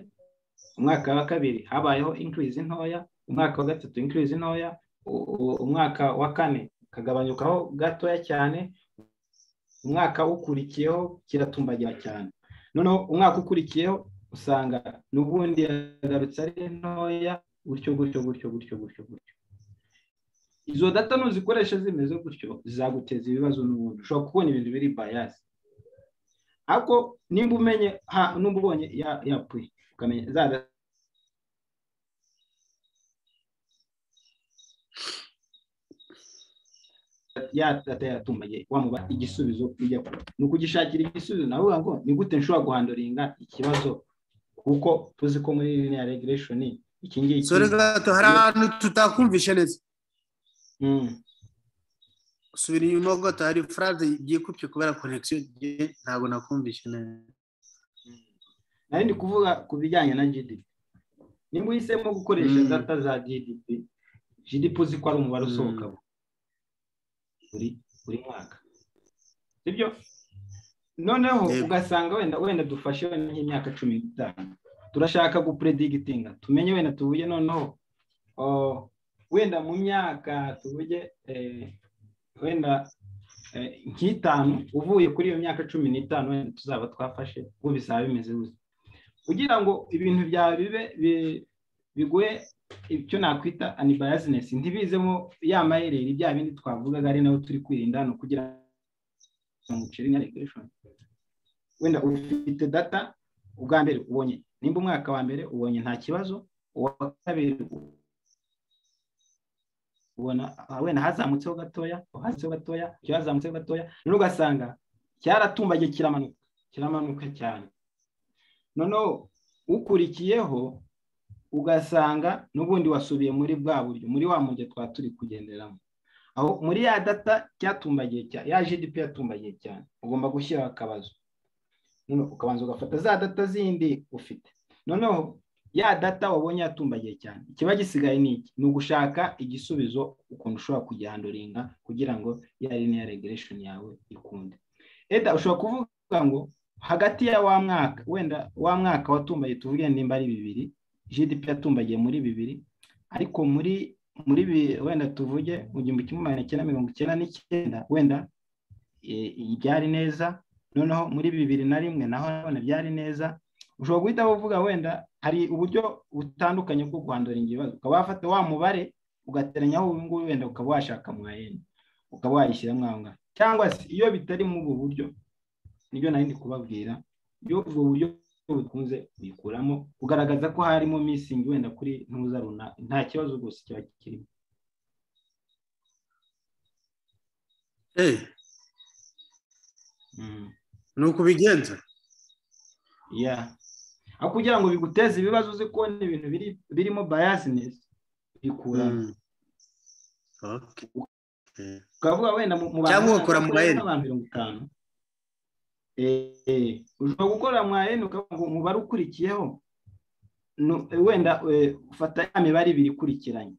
umwaka wa kabiri habayeho increase ntoya umwaka wa gatatu increase ntoya u- u- umwaka wa kane kagabanyukaho gatoya cyane umwaka ukurikiyeho kiratumbagira cyane noneho umwaka ukurikiyeho usanga n'ubundi yagarutse ari ntoya gutyo gutyo gutyo gutyo gutyo gutyo izo data nuzikoresha zimeze gutyo zizaguteza ibibazo n'ubundi ushobora kubona ibintu biri bayasi ariko nimba umenye n'uba ubonye yapfuye ukamenya za data yatumbaye wamuba igisubizo ujya ni ukugishakira igisubizo nawe uvuga ngo ni gute nshobora guhandoringa ikibazo kuko tuzi ko muri ririya regireshoni iki ngiki sore gato hari ahantu tutakumvishe neza subira inyuma gato hari furaze byikubye kubera konegisiyo ntabwo nakumvishe neza nari ndi kuvuga ku bijyanye na gdp niba uhisemo gukoresha data za gdp gdp uzi ko ari umubare usohoka buri mwaka sibyo noneho ugasanga wenda wenda dufashe wenda nk'imyaka cumi n'itanu turashaka gupuredigitinga tumenye wenda tuvuge noneho wenda mu myaka tuvuge wenda nk'itanu uvuye kuri iyo myaka cumi n'itanu wenda tuzaba twafashe ubu bizaba bimeze gusa kugira ngo ibintu byawe bibe biguhe icyo nakwita anibayazinesi ntibizemo ya mayereri bya bindi twavugaga ari nawe turi kwirinda hano kugira ngo mucire nka regulation wenda ufite data ubwa mbere ubonye nimba umwaka wa mbere ubonye nta kibazo uwa kabiri ubona wenda hazamutseho gatoya hazamutseho gatoya icyo hazamutseho gatoya rero ugasanga cyaratumbagiye kiramanuka kiramanuka cyane noneho ukurikiyeho ugasanga n'ubundi wasubiye muri bwa buryo muri wa mujyi twa turi kugenderamo aho muri ya data cyatumbagiye cyane ya gdp yatumbagiye cyane ugomba gushyiraho akabazo ukabanza ugafata za data zindi ufite noneho ya data wabonye yatumbagiye cyane ikiba gisigaye ni iki ni ugushaka igisubizo ukuntu ushobora kugihanduringa kugira ngo ya riniya regiresheni yawe ikunde eda ushobora kuvuga ngo hagati ya wa mwaka wenda wa mwaka watumbaye tuvuge nimba ari bibiri gdp yatumbagiye muri bibiri ariko muri muri wenda tuvuge mu gihumbi kimwe magana cyenda mirongo icyenda n'icyenda wenda byari neza noneho muri bibiri na rimwe naho none byari neza ushobora guhita uvuga wenda hari uburyo butandukanye bwo guhandura ibibazo ukaba wafata wa mubare ugateranyaho ubu ngubu wenda ukaba washaka mwayeni ukaba wayishyiramo aho ngaho cyangwa se iyo bitari muri ubu buryo nibyo nari ndi kubabwira iyo ubwo buryo bikunze bikuramo kugaragaza ko harimo misingi wenda kuri ntuza runaka nta kibazo rwose kiba kirimo ni uko ubigenza aho kugira ngo biguteze ibibazo uzi kubona ibintu birimo bayasinesi bikuramo ukavuga wenda mu cyangwa ugakora mu mayeri abantu mirongo itanu ushobora gukora mwayeni ukavuga ngo umubare ukurikiyeho wenda ufata ya mibare ibiri ikurikiranye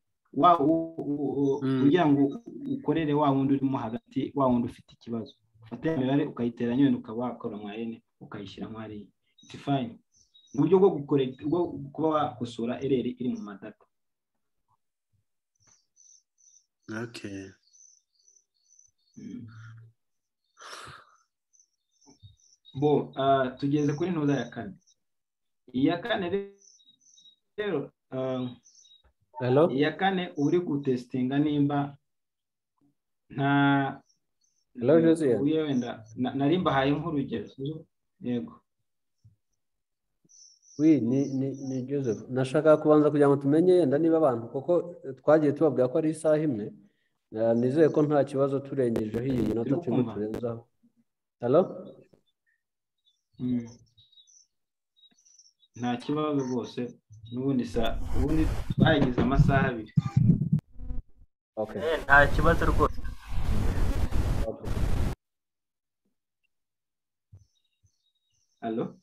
kugira ngo ukorere wa wundi urimo hagati wa wundi ufite ikibazo ufata ya mibare ukayiteranya wenda ukaba wakora mwayeni ukayishyira mwariya iti fayini mu buryo bwo kuba wakosora ereri iri mu madata bo tugeze kuri ntuza ya kane iya kane rero iya kane uri gutesitinga nimba nta wenda nari mbahaye nk'urugero yego wi ni joseph nashaka kubanza kugira ngo tumenye yenda niba abantu kuko twagiye tubabwira ko ari isaha imwe nizeye ko nta kibazo turengejeho iyi minota turimo turenzaho nta kibazo rwose n'ubundi ubundi twagize amasaha abiri nta kibazo rwose alo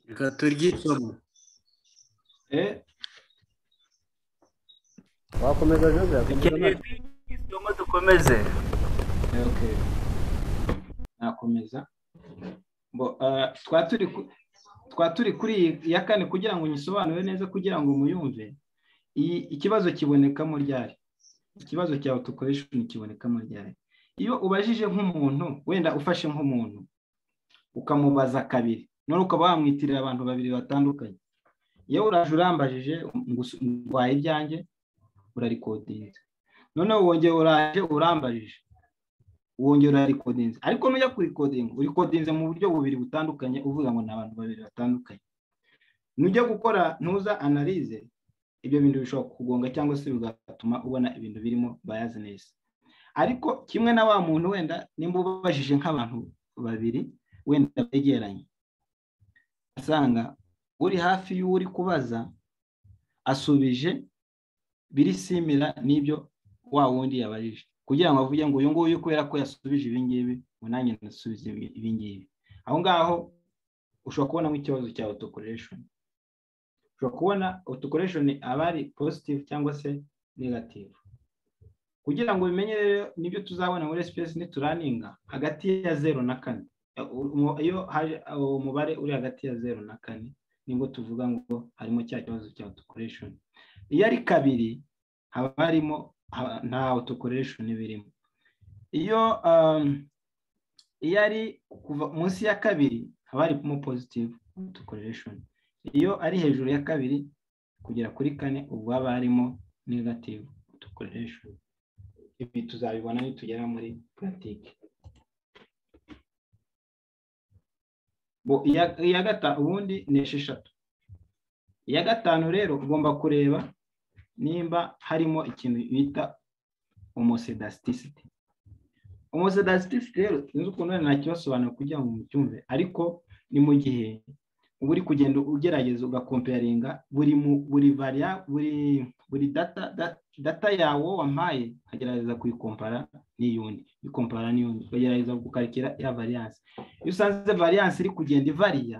reka turyisome wakomeza jose dukeneye isomo dukomeze nakomeza twa turi kuri iya kane kugira ngo nyisobanure neza kugira ngo muyumve ikibazo kibonekamo ryari ikibazo cya otokoresheni kibonekamo ryari iyo ubajije nk'umuntu wenda ufashe nk'umuntu ukamubaza kabiri none ukaba wamwitirira abantu babiri batandukanye yewe uraje urambajije ngwaye ibyanjye urarikodinze noneho wongera uraje urambajije wongera urarikodinze ariko nujya kurikodinga urikodinze mu buryo bubiri butandukanye uvuga ngo ni abantu babiri batandukanye nujya gukora ntuza analize ibyo bintu bishobora kugonga cyangwa se bigatuma ubona ibintu birimo bayazinesi ariko kimwe na wa muntu wenda nimba ubabajije nk'abantu babiri wenda begeranye asanga uri hafi y'uri kubaza asubije birisimira n'ibyo wa wundi yabajije kugira ngo avuge ngo uyu nguyu kubera ko yasubije ibingibi ngo nanjye nasubize ibingibi aho ngaho ushobora kubonamo ikibazo cya otokoresheni ushobora kubona otokoresheni aba ari pozitivu cyangwa se negativu kugira ngo ubimenye rero nibyo tuzabona muri sipesi nituraninga hagati ya zeru na kane iyo haje uwo mubare uri hagati ya zeru na kane nibwo tuvuga ngo harimo cya kibazo cya otokoresheni iyo ari kabiri haba harimo nta otokoresheni birimo iyo iyo ari kuva munsi ya kabiri haba harimo pozitivu otokoresheni iyo ari hejuru ya kabiri kugera kuri kane ubwo haba harimo negativu otokoresheni ibi tuzabibona nitugera muri puratike iya gatanu ubundi ni esheshatu iya gatanu rero ugomba kureba nimba harimo ikintu bita umusedasitisite umusedasitisite rero sinzi ukuntu wenda ntakibasobanura kugira ngo mucyumve ariko ni mu gihe uba uri kugenda ugerageza ugakomperinga buri buri variya buri buri data data yawe wampaye ukagerageza kuyikompara n'iyundi ikompara n'iyundi ukagerageza gukarikira ya variyanse iyo usanze variyanse iri kugenda ivariya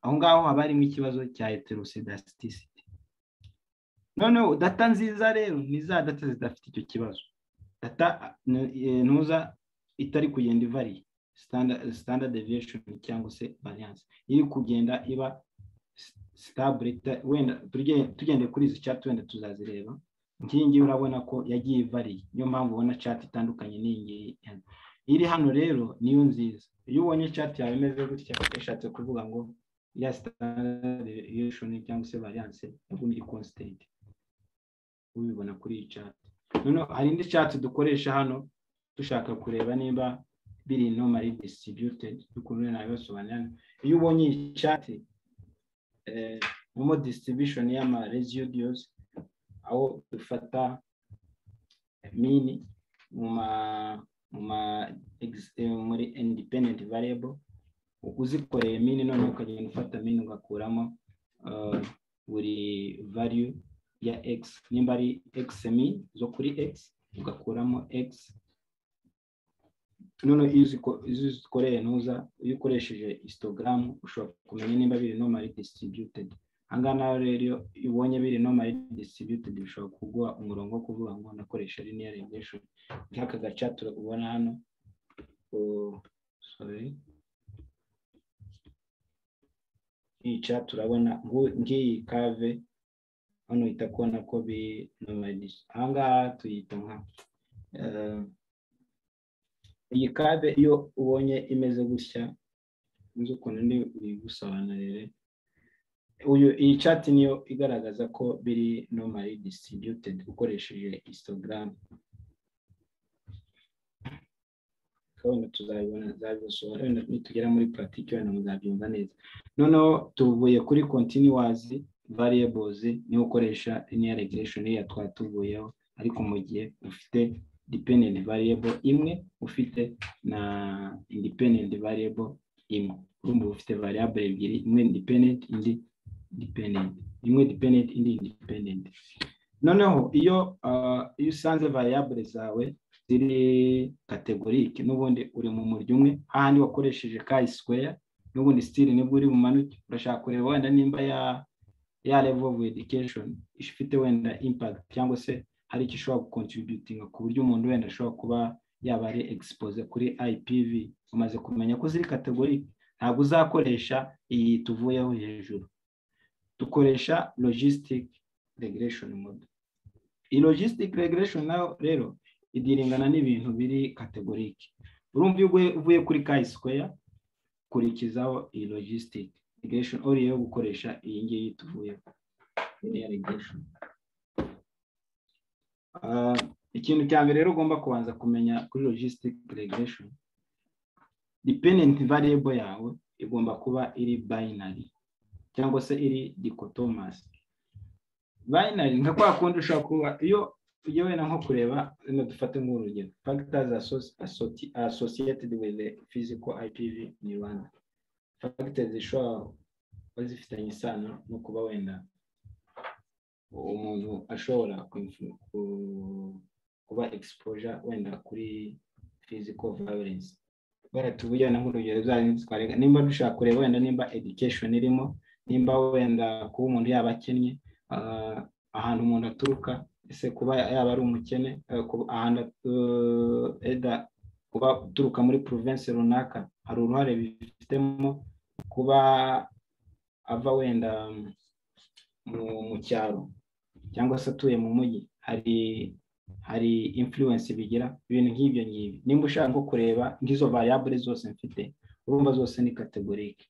aho ngaho haba harimo ikibazo cya heterosedasitisite noneho data nziza rero ni za data zidafite icyo kibazo data ntuza itari kugenda ivariya standard deviation cyangwa se variyanse iri kugenda iba wenda tugende kuri izi cati wenda tuzazireba nk'iyi ngiyi urabona ko yagiye ivariye niyo mpamvu ubona cati itandukanye n'iyi iri hano rero niyo nziza iyo ubonye cati yawe imeze gutya yashatse kuvuga ngo ya sitandardeviyeshoni cyangwa se variyanse yagumye iri konsitenti ubibona kuri iyi cati noneho hari indi cati dukoresha hano dushaka kureba niba biri nomali disitiributedi dukunze nabibasobanurira iyo ubonye iyi cati momo disitiribushoni y'amaresidiyozi aho dufata mini muri indipendenti variyebo uzikoreye mini noneho ukagenda ufata mini ugakuramo buri variyu ya egisi nimba ari egisi mini zo kuri egisi ugakuramo egisi noneho iyo uzikoreye ntuza iyo ukoresheje isitogaramu ushobora kumenya nimba biri nomali disitiribyutedi aha ngaha rero iyo ubonye biri nomali disitiribyutedi bishobora kuguha umurongo wo kuvuga ngo nakoresha riniya regureshoni nk'aka gaca turakubona hano yica turabona ngiyi kave hano uhita kubona ko biri nomali disitiribyutedi aha ngaha tuyita nka iyi kave iyo ubonye imeze gutya inzu ukuntu ndi uyigusobanurire iyi cati niyo igaragaza ko biri nomali disitiribyutedi ukoresheje isitogaramu wenda tuzabibona zabisobanura wenda nitugera muri puratike wenda muzabyumva neza noneho tuvuye kuri kontinuwazi variyebozi niyo ukoresha niya regireshoni ya twatuvuyeho ariko mu gihe ufite dependent variable imwe ufite na independent variable imwe urumva ufite variable ebyiri imwe independent indi dependent imwe dependent indi independent noneho iyo iyo usanze variable zawe ziri kategorike n'ubundi uri mu muryo umwe hahandi wakoresheje ka square n'ubundi still nibwo uri bumanuke urashaka kureba wenda nimba ya ya level of education ifite wenda impact cyangwa se hari icyo ushobora gukontributinga ku buryo umuntu wenda ashobora kuba yaba ari egisipoze kuri IPV umaze kumenya ko ziri kategori ntabwo uzakoresha iyi tuvuyeho hejuru dukoresha logistic regulation mode iyi logistic regulation nayo rero idiringana n'ibintu biri kategorike urumva iyo uvuye kuri kayi square kurikizaho iyi logisitike irigesheni ori yo gukoresha iyi ngiyi tuvuyeho iriya irigesheni ikintu cya mbere rero ugomba kubanza kumenya kuri logisitike regesheni dipendenti variyebo yawe igomba kuba iri bayinari cyangwa se iri dikotomasi bayinari nka kwa kundi ushobora kuba iyo ujya wenda nko kureba hano dufate nk'urugero fagitazi asosiyetedi wizi fiziko ayipivi ni rwanda fagitazi zishobora kuba zifitanye isano no kuba wenda umuntu ashobora kuba egisipoja wenda kuri fiziko vayorensi wenda tubujyana nk'urugero zanyu twarega nimba dushaka kureba wenda nimba edikesheni irimo nimba wenda kuba umuntu yaba akennye ahantu umuntu aturuka ese kuba yaba ari umukene ahantu eda kuba uturuka muri porovensi runaka hari uruhare bifitemo kuba ava wenda mu cyaro cyangwa se atuye mu mujyi hari hari influence bigira ibintu nk'ibyo ngibyo nimba ushaka nko kureba nk'izo variable zose mfite urumva zose ni kategorike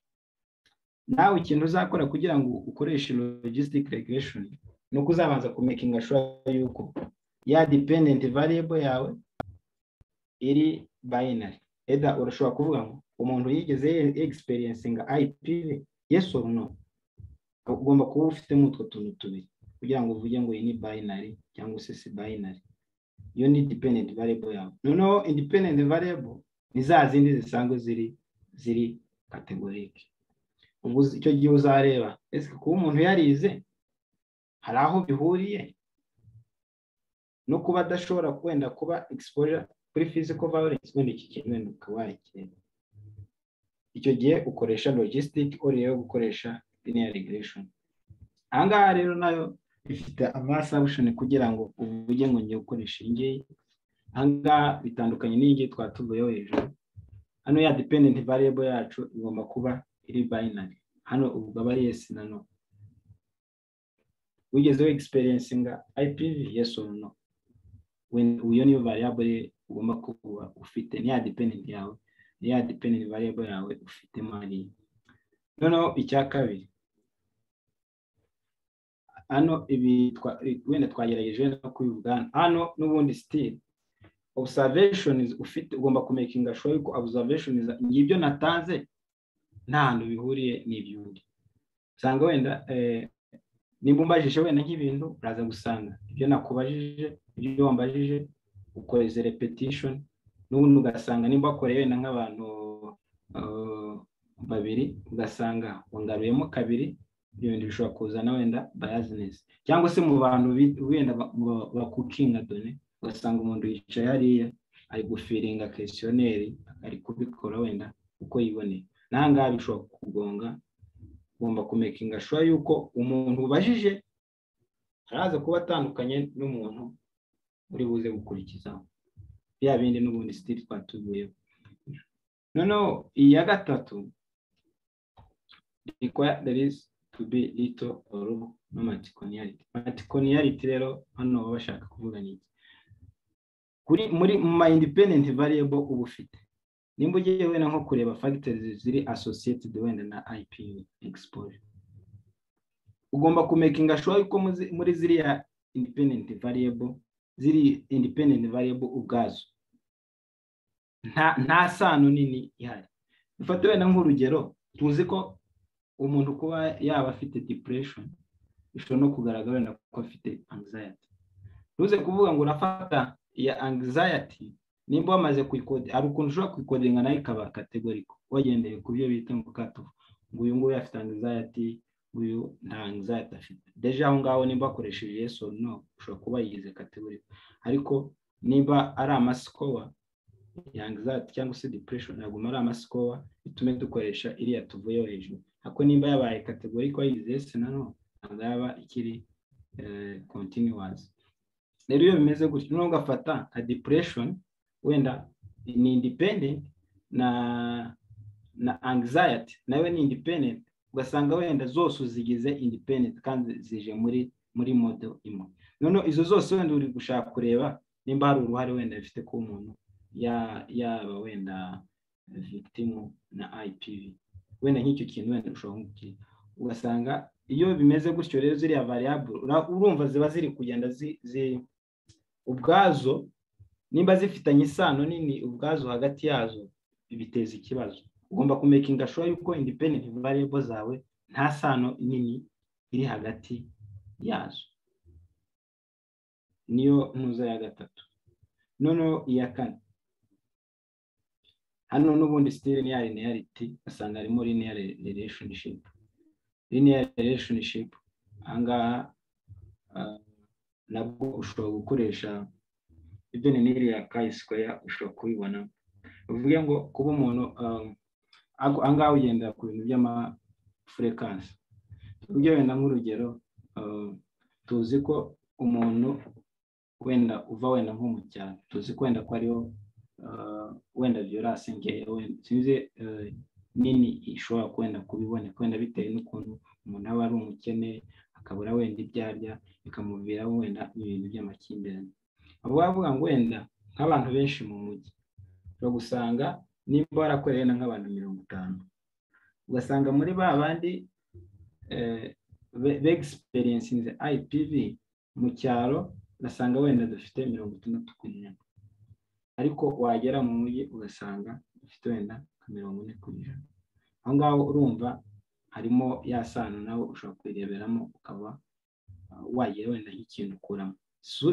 nawe ikintu uzakora kugira ngo ukoreshe logistic regression ni uko uzabanza kumekinga sure yuko ya dependent variable yawe iri binary eda urashobora kuvuga ngo umuntu yigeze experiencinga IPV yes or no ugomba kuba ufitemo utwo tuntu tubiri kugira ngo uvuge ngo iyi ni binary cyangwa se si binary iyo ni dependent variable yawe noneho independent variable ni za zindi zisanzwe ziri ziri kategorike ubu icyo gihe uzareba ese kuba umuntu yarize hari aho bihuriye no kuba adashobora wenda kuba exposure kuri physical violence wenda iki kintu wenda ukaba wakireba icyo gihe ukoresha logistic or yo gukoresha linear regression aha ngaha rero nayo ifite amasabushoni kugira ngo uvuge ngo njye gukoresha iyi ngiyi aha ngaha bitandukanye n'iyi ngiyi twatuvuyeho hejuru hano ya dependent variable yacu igomba kuba iri binary hano ubwo aba ari yes na no wigezeho experiencinga IPV yes or no iyo niyo variable ugomba kuba ufite niya dependent yawe niya dependent variable yawe ufitemo hariya noneho icya kabiri hano ibi wenda twagerageje no kubivuga hano n'ubundi sitire observation ufite ugomba kumekinga shuwa yuko observation ngibyo natanze nta hantu bihuriye n'iby'undi usanga wenda nimba umbajije wenda nk'ibintu uraza gusanga ibyo nakubajije ibyo wambajije ukoreze repetition n'ubundi ugasanga nimba wakoreye wenda nk'abantu babiri ugasanga wangaruyemo kabiri ibyo bintu bishobora kuzana wenda bayazinesi cyangwa se mu bantu wenda bakukinga done ugasanga umuntu yicaye hariya ari gufiringa kesiyoneri ari kubikora wenda uko yiboneye n'ahangaha bishobora kugonga ugomba kumekinga shuwa yuko umuntu ubajije araza kuba atandukanye n'umuntu uri buze gukurikizaho bya bindi n'ubundi sitiri twatuvuyeho noneho iya gatatu is to be little or no multicollinearity multicollinearity rero hano baba bashaka kuvuga ni iki kuri muri ma independent variable uba ufite nimba ugiye wenda nko kureba factors ziri associated wenda na IPV exposure ugomba kumekinga sure yuko muri ziriya independent variable ziri independent variable ubwazo nta nta sano nini ihari dufate wenda nk'urugero tuzi ko umuntu kuba yaba afite depression bishobora no kugaragara na ko afite anxiety ntuze kuvuga ngo urafata iya anxiety nimba wamaze kuyikode hari ukuntu ushobora kuyikodinga nayo ikaba kategoriko wagendeye ku byo bita ngo kato ngo uyu nguyu afite anxiety uyu nta anxiety afite deje aho ngaho nimba wakoresheje yes or no ushobora kuba yigize kategoriko ariko nimba ari amasikowa ya anxiety cyangwa se depression ntabwo ari amasikowa bitume dukoresha iriya tuvuyeho hejuru ako nimba yabaye kategori ko yize senano ntabwo yaba ikiri kontinuwazi rero iyo bimeze gutyo noneho ugafata nka depuresheni wenda ni indipendenti na na angisayiti nawe ni indipendenti ugasanga wenda zose uzigize indipendenti kandi zije muri muri modo imwe noneho izo zose wenda uri gushaka kureba nimba hari uruhare wenda bifite ko umuntu yaba wenda victimu na IPV wenda nk'icyo kintu wenda ushobora nk'ukiriya ugasanga iyo bimeze gutyo rero ziriya variable urumva ziba ziri kugenda ubwazo nimba zifitanye isano nini ubwazo hagati yazo biteza ikibazo ugomba kumekinga shuwa yuko independent variable zawe nta sano nini iri hagati yazo niyo ntuza ya gatatu noneho iya kane hano n'ubundi sitiri niya linearity asanga harimo linear relationship linear relationship ahangaha nabwo ushobora gukoresha ibyo ni n'iriya kayi square ushobora kubibona uvuge ngo kuba umuntu ahangaha ugendera ku bintu by'amafurekansi tuvuge wenda nk'urugero tuzi ko umuntu wenda uva wenda nko mu cyaro tuzi ko wenda ko ariho wenda viyorasi nkeya wenda sinzi nini ishobora wenda kubiboneka wenda bitewe n'ukuntu umuntu aba ari umukene akabura wenda ibyo arya bikamuviraho wenda ibintu by'amakimbirane abo bavuga ngo wenda nk'abantu benshi mu mujyi ushobora gusanga nimba warakoreye na nk'abantu mirongo itanu ugasanga muri ba bandi begisiperiyensinze IPV mu cyaro ugasanga wenda dufite mirongo itandatu ku ijana ariko wagera mu mujyi ugasanga dufite wenda nka mirongo ine ku ijana aho ngaho urumva harimo ya sano nawe ushobora kuyireberamo ukaba wagira wenda nk'ikintu ukuramo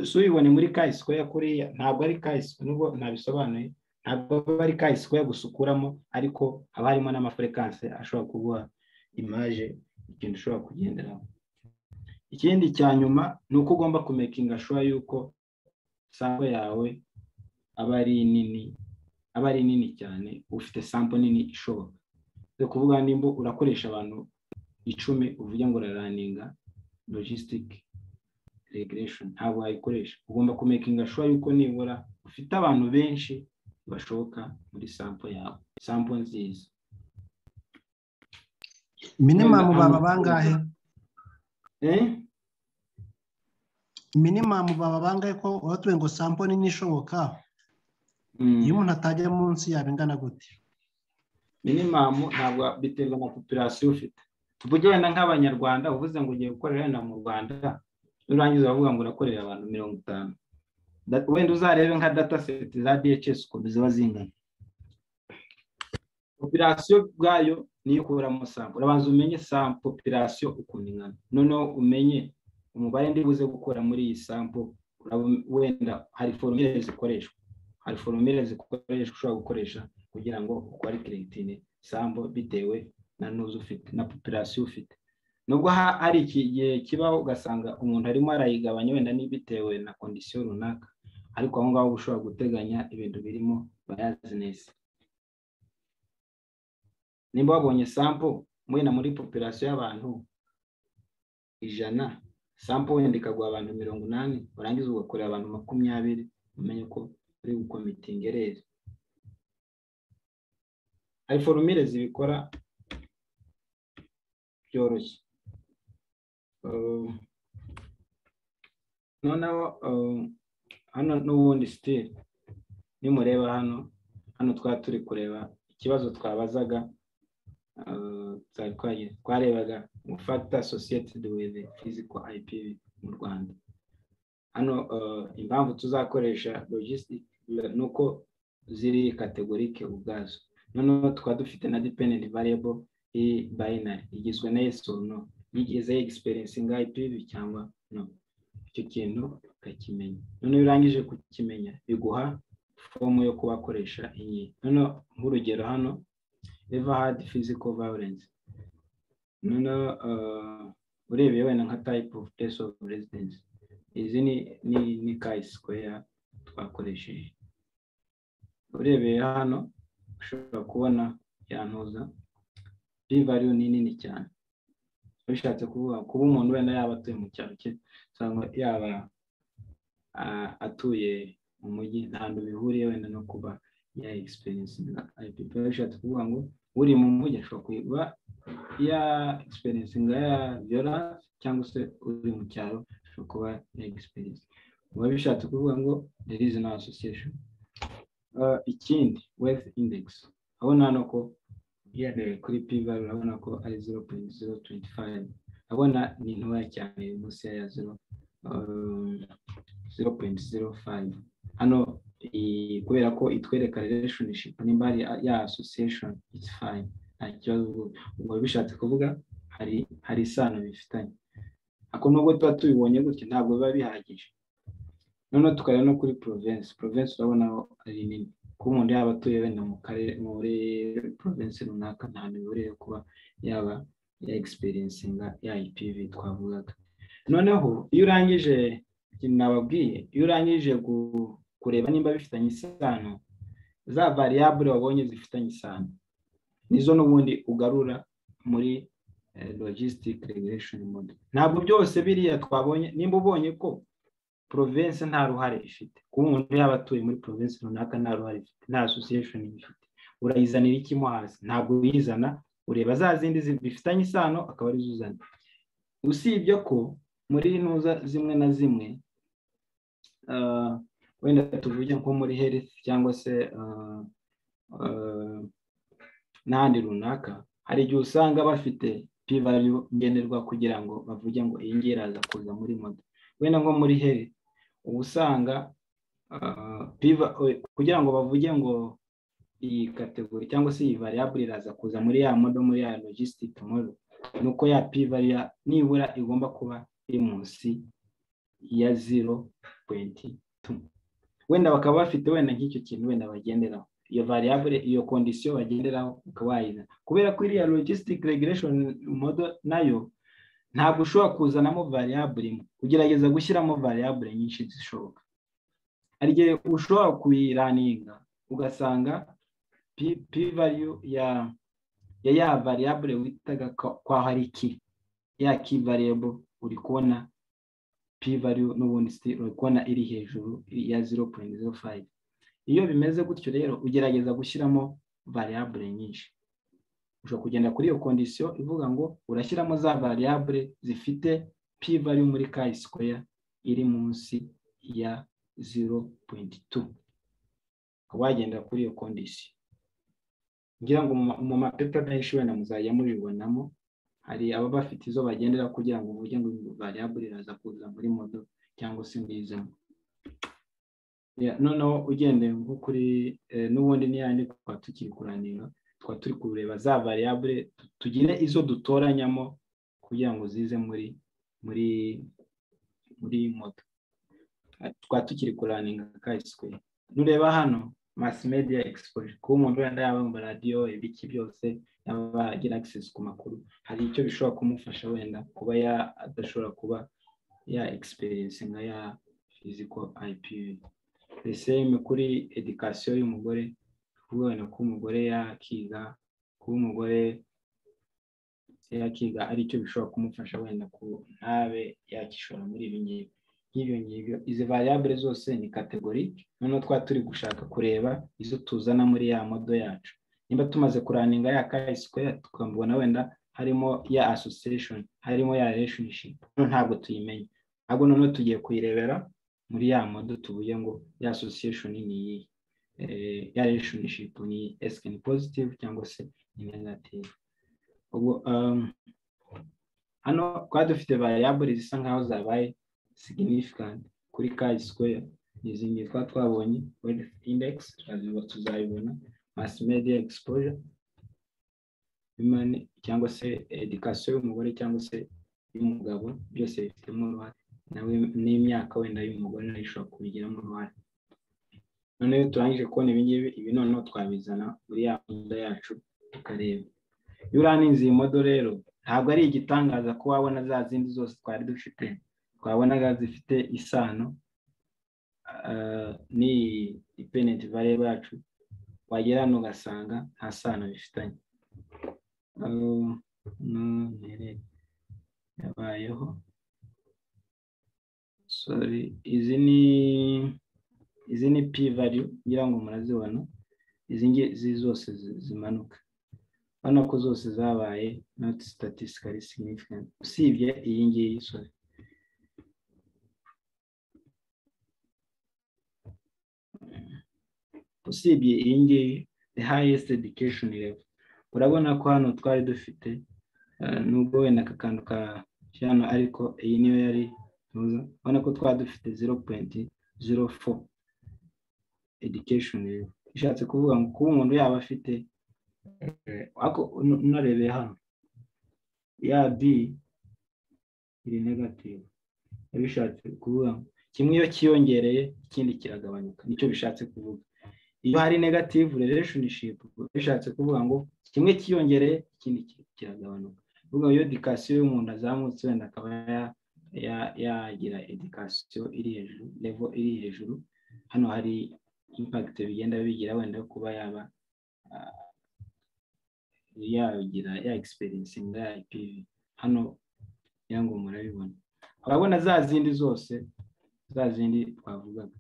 si uyibone muri kayi sikoya kuriya ntabwo ari kayi nubwo ntabisobanuye ntabwo aba ari kayi sikoya gusa ukuramo ariko haba harimo n'amafurekanse ashobora kuguha imaje ikintu ushobora kugenderaho ikindi cya nyuma ni uko ugomba kumekinga shuwa yuko sampo yawe aba ari nini aba ari nini cyane ufite sampo nini ishoboka ni ukuvuga nimba urakoresha abantu icumi uvuge ngo uraraninga logisitike regeresheni ntabwo wayikoresha ugomba kumekinga shuwa yuko nibura ufite abantu benshi bashoboka muri sampo yawe sampo nziza minimamu baba bangahe minimamu baba bangahe ko watuye ngo sampo nini ishoboka iyo umuntu atajya munsi yaba ingana gute minimamu ntabwo biterwa na popirasiyo ufite tuvuge wenda nk'abanyarwanda uvuze ngo ugiye gukorera wenda mu rwanda nurangiza bavuga ngo urakorera abantu mirongo itanu wenda uzarebe nka data seti za DHS ukuntu ziba zingana popirasiyo bwayo niyo ukuramo sampo urabanza umenye sampo popirasiyo ukuntu ingana noneho umenye umubare ndi buze gukora muri iyi sampo wenda hari foromire zikoreshwa hari foromire zikoreshwa ushobora gukoresha kugira ngo ukore kirekitine sampo bitewe na nuzu ufite na popirasiyo ufite nubwo hari igihe kibaho ugasanga umuntu arimo arayigabanya wenda n'ibitewe na kondisiyo runaka ariko aho ngaho ushobora guteganya ibintu birimo bayazinesi nimba wabonye sampo wenda muri popirasiyo y'abantu ijana sampo wenda ikaguha abantu mirongo inani warangiza ugakorera abantu makumyabiri umenye ko uri gukomitinga rero hari forumire zibikora byoroshye noneho hano n'ubundi sitiri nimureba hano hano twaba turi kureba ikibazo twabazaga twarebaga gufata sosiyete duweze fiziko IPV mu rwanda hano impamvu tuzakoresha logisitike ni uko ziri kategorike ubwazo noneho tukaba dufite na dependent variable iyi bayinari igizwe na yesu no yigeze egisiperensinga IPV cyangwa no icyo kintu ukakimenya noneho iyo urangije kukimenya biguha fomu yo kubakoresha iyi noneho nk'urugero hano eva hadi fiziko vawurensi noneho urebeye wenda nka tayipu ofu pesi ofu rezidensi izi ni kayi sikoya twakoresheje urebeye hano ushobora kubona yantuza bivariyo ni nini cyane bishatse kuvuga kuba umuntu wenda yaba atuye mu cyaro cye cyangwa yaba atuye mu mujyi ntabwo bihuriye wenda no kuba ya egisperiyensi ipipa bishatse kuvuga ngo uri mu mujyi ashobora kuba ya egisperiyensi nga ya viyoransi cyangwa se uri mu cyaro ashobora kuba ya egisperiyensi biba bishatse kuvuga ngo there is no association ikindi wezi indegisi urabona hano ko kuri pivari urabona ko ari zero poyinti zero tuwenti fayive urabona ni ntoya cyane munsi ya zero zero poyinti zero fayive hano kubera ko itwereka relationshipu nimba ari ya association it's fine nta kibazo ubwo bishatse kuvuga hari hari isano bifitanye ako nubwo tuba tubibonye gutya ntabwo biba bihagije noneho tukareba no kuri porovensi porovensi urabona ari nini kuba umuntu yaba atuye wenda mu karere muri porovensi runaka nta miyoborere kuba yaba ya egisperiyensinga ya IPV twavugaga noneho iyo urangije nababwiye iyo urangije kureba nimba bifitanye isano za variyabure wabonye zifitanye isano nizo n'ubundi ugarura muri logisitike regulation model ntabwo byose biriya twabonye nimba ubonye ko porovensi nta ruhare ifite kuba umuntu yaba atuye muri porovensi runaka nta ruhare ifite nta asosiyesheni ifite urayizanira ikimo hasi ntabwo uyizana ureba za zindi bifitanye isano akaba arizo uzana usibye ko muri ntuza zimwe na zimwe wenda tuvuge nko muri herifu cyangwa se n'ahandi runaka hari igihe usanga bafite pivayu ngenderwa kugira ngo bavuge ngo iyi ngiyi iraza kuza muri moto wenda nko muri heri uba usanga kugira ngo bavuge ngo iyi kategori cyangwa se iyi variyabure iraza kuza muri ya modo muri ya logisitike modo ni uko ya pivariya nibura igomba kuba iri munsi ya zero poyinti tu wenda bakaba bafite wenda nk'icyo kintu wenda bagenderaho iyo variyabure iyo kondisiyo bagenderaho ukaba wayizana kubera ko iriya logisitike regiresheni modo nayo ntabwo ushobora kuzanamo variyabure imwe ugerageza gushyiramo variyabure nyinshi zishoboka hari igihe ushobora kuyiraninga ugasanga pivariyu ya ya ya variyabure witaga ko hari ki ya ki variyabo uri kubona pivariyu n'ubundi uri kubona iri hejuru ya zero poyinti zero fayive iyo bimeze gutyo rero ugerageza gushyiramo variyabure nyinshi ushobora kugenda kuri iyo kondisiyo ivuga ngo urashyiramo za variyabure zifite pivariyu muri kayi sikoya iri munsi ya zero poyinti tu ukaba wagenda kuri iyo kondisiyo ngira ngo mu mapepa menshi wenda muzajya mubibonamo hari ababa bafite izo bagendera kugira ngo uburyo ngo variyabure iraza kuza muri modo cyangwa se ngizamo noneho ugendeye nko kuri n'ubundi n'iyandi tukaba tukiri kuranira tukaba turi kureba za variyabure tugire izo dutoranyamo kugira ngo zize muri muri muri moto tukaba tukiri kuraninga kayisikwe nureba hano masi media exposure kuba umuntu wenda yaba mu radiyo ibiki byose yaba agira access ku makuru hari icyo bishobora kumufasha wenda kuba ya adashobora kuba ya experience nka ya physical IPV the same kuri education y'umugore kubona ko umugore yakiga kuba umugore yakiga ari cyo bishobora kumufasha wenda ku ntabe yakishora muri ibi ngibi nk'ibyo ngibyo izi variyabure zose ni kategori noneho twaba turi gushaka kureba izo tuzana muri ya modo yacu nimba tumaze kuraninga ya kayisiko tukambona wenda harimo ya association harimo ya relationship ntabwo tuyimenya ahubwo noneho tugiye kuyirebera muri ya modo tuvuye ngo ya association ni iyihe ya relationship ni esike ni positive cyangwa se ni negative ubwo hano twari dufite variyabure zisa nkaho zabaye significant kuri kayi square n'izindi twa twabonye wealth index tuzayibona mass media exposure cyangwa se education y'umugore cyangwa se y'umugabo byose bifitemo uruhare nawe n'imyaka wenda y'umugore nayo ishobora kubigiramo uruhare noneho turangije kubona ibingibi ibi noneho twabizana muri ya modo yacu tukareba iyo uraninze iyi modo rero ntabwo ari igitangaza ko wabona za zindi zose twari dufite twabonaga zifite isano ni ipeneti vareba yacu wagera hano ugasanga nta sano bifitanye yabayeho sorry izi ni izi ni p value ngira ngo murazibona izi ngizi zose zimanuka urabona ko zose zabaye not statistically significant usibye iyi ngiyi sorry usibye iyi ngiyi the highest education level urabona ko hano twari dufite nubwo wenda aka kantu ka hano ariko iyi niyo yari urabona ko twari dufite zero poyinti zero fo education level bishatse kuvuga ngo kuba umuntu yaba afite ariko unarebeye hano ya bi iri negative bishatse kuvuga ngo kimwe iyo kiyongereye ikindi kiragabanuka nicyo bishatse kuvuga iyo hari negative relationship bishatse kuvuga ngo kimwe kiyongereye ikindi kiragabanuka kuvuga ngo iyo edikasiyo y'umuntu azamutse wenda akaba yagira edikasiyo iri hejuru levo iri hejuru hano hari impagite bigenda bigira wenda kuba yaba yagira ya egisperiyensi nga ipivi hano kugira ngo murabibona urabona za zindi zose za zindi twavugaga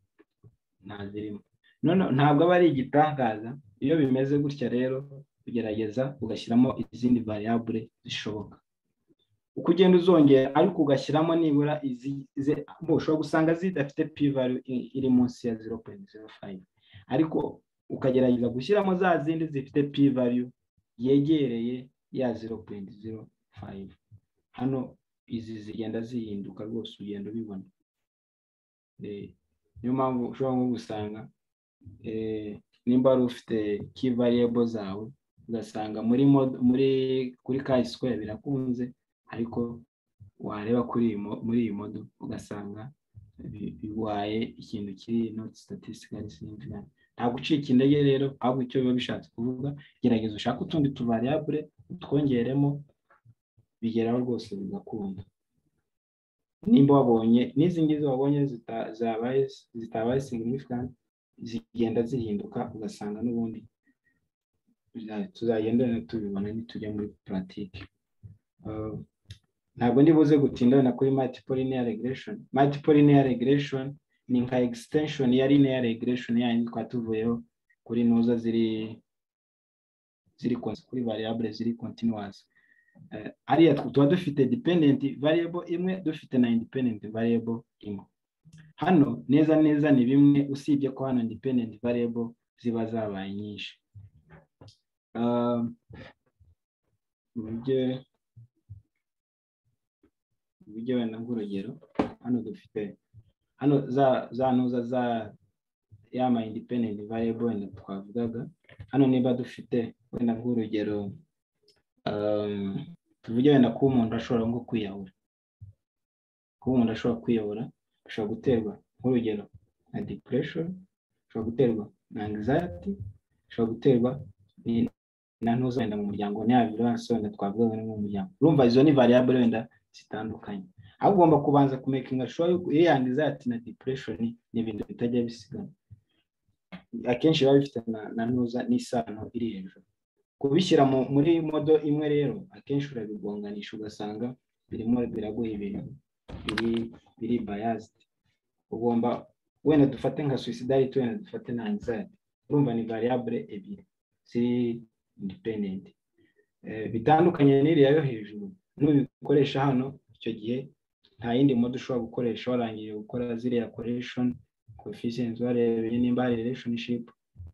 ntazirimo ntabwo aba ari igitangaza iyo bimeze gutya rero ugerageza ugashyiramo izindi variabure zishoboka uko ugenda uzongera ariko ugashyiramo nibura ushobora gusanga zidafite pivaro iri munsi ya zero poyinti zero fayive ariko ukagerageza gushyiramo za zindi zifite pivaro yegereye ya zero poyinti zero fayive hano izi zigenda zihinduka rwose ugenda ubibona niyo mpamvu ushobora nko gusanga nimba wari ufite kivariyebo zawe ugasanga muri muri kuri kayi sikweya birakunze ariko wareba kuri muri iyi modo ugasanga bibaye ikintu kiri noti sitatisikari signifikani ntabwo ucika intege rero ahubwo icyo biba bishatse kuvuga gerageza ushake utundi tuvariyabure utwongeremo bigeraho rwose bigakunda nimba wabonye n'izi ngizi wabonye zitabaye signifikani zigenda zihinduka ugasanga n'ubundi tuzagenda tubibona nitujya muri puratike ntabwo nibuze gutinda wenda kuri multiple linear regression multiple linear regression ni nka extension ya linear regression yandi twaba tuvuyeho kuri nuza ziri ziri kuri variable ziri continuous ariya tuba dufite dependent variable imwe dufite na independent variable imwe hano neza neza ni bimwe usibye ko hano independent variable ziba zabaye nyinshi uburyo wenda nk'urugero hano dufite hano za nuza za yama independent variable wenda twavugaga hano niba dufite wenda nk'urugero tuvuge wenda kuba umuntu ashobora nko kwiyahura kuba umuntu ashobora kwiyahura ashobora guterwa nk'urugero na depression ashobora guterwa na anxiety ashobora guterwa na ntuza wenda mu muryango n'iya viruwansi wenda twavuga wenda mu muryango urumva izo ni variable wenda zitandukanye aho ugomba kubanza kumekinga shuwa yuko iyo anxiety na depression ni ibintu bitajya bisigana akenshi biba bifite na ntuza n'isano iri hejuru kubishyira muri modo imwe rero akenshi urabigonganisha ugasanga birimo biraguha ibintu biri bayazidi ugomba wenda dufate nka suicidality wenda dufate na anxiety urumva ni variable ebyiri ziri independent bitandukanye n'iriya yo hejuru nubikoresha hano icyo gihe nta yindi modo ushobora gukoresha warangije gukora ziriya correction coefficient warebeye nimba hari relationship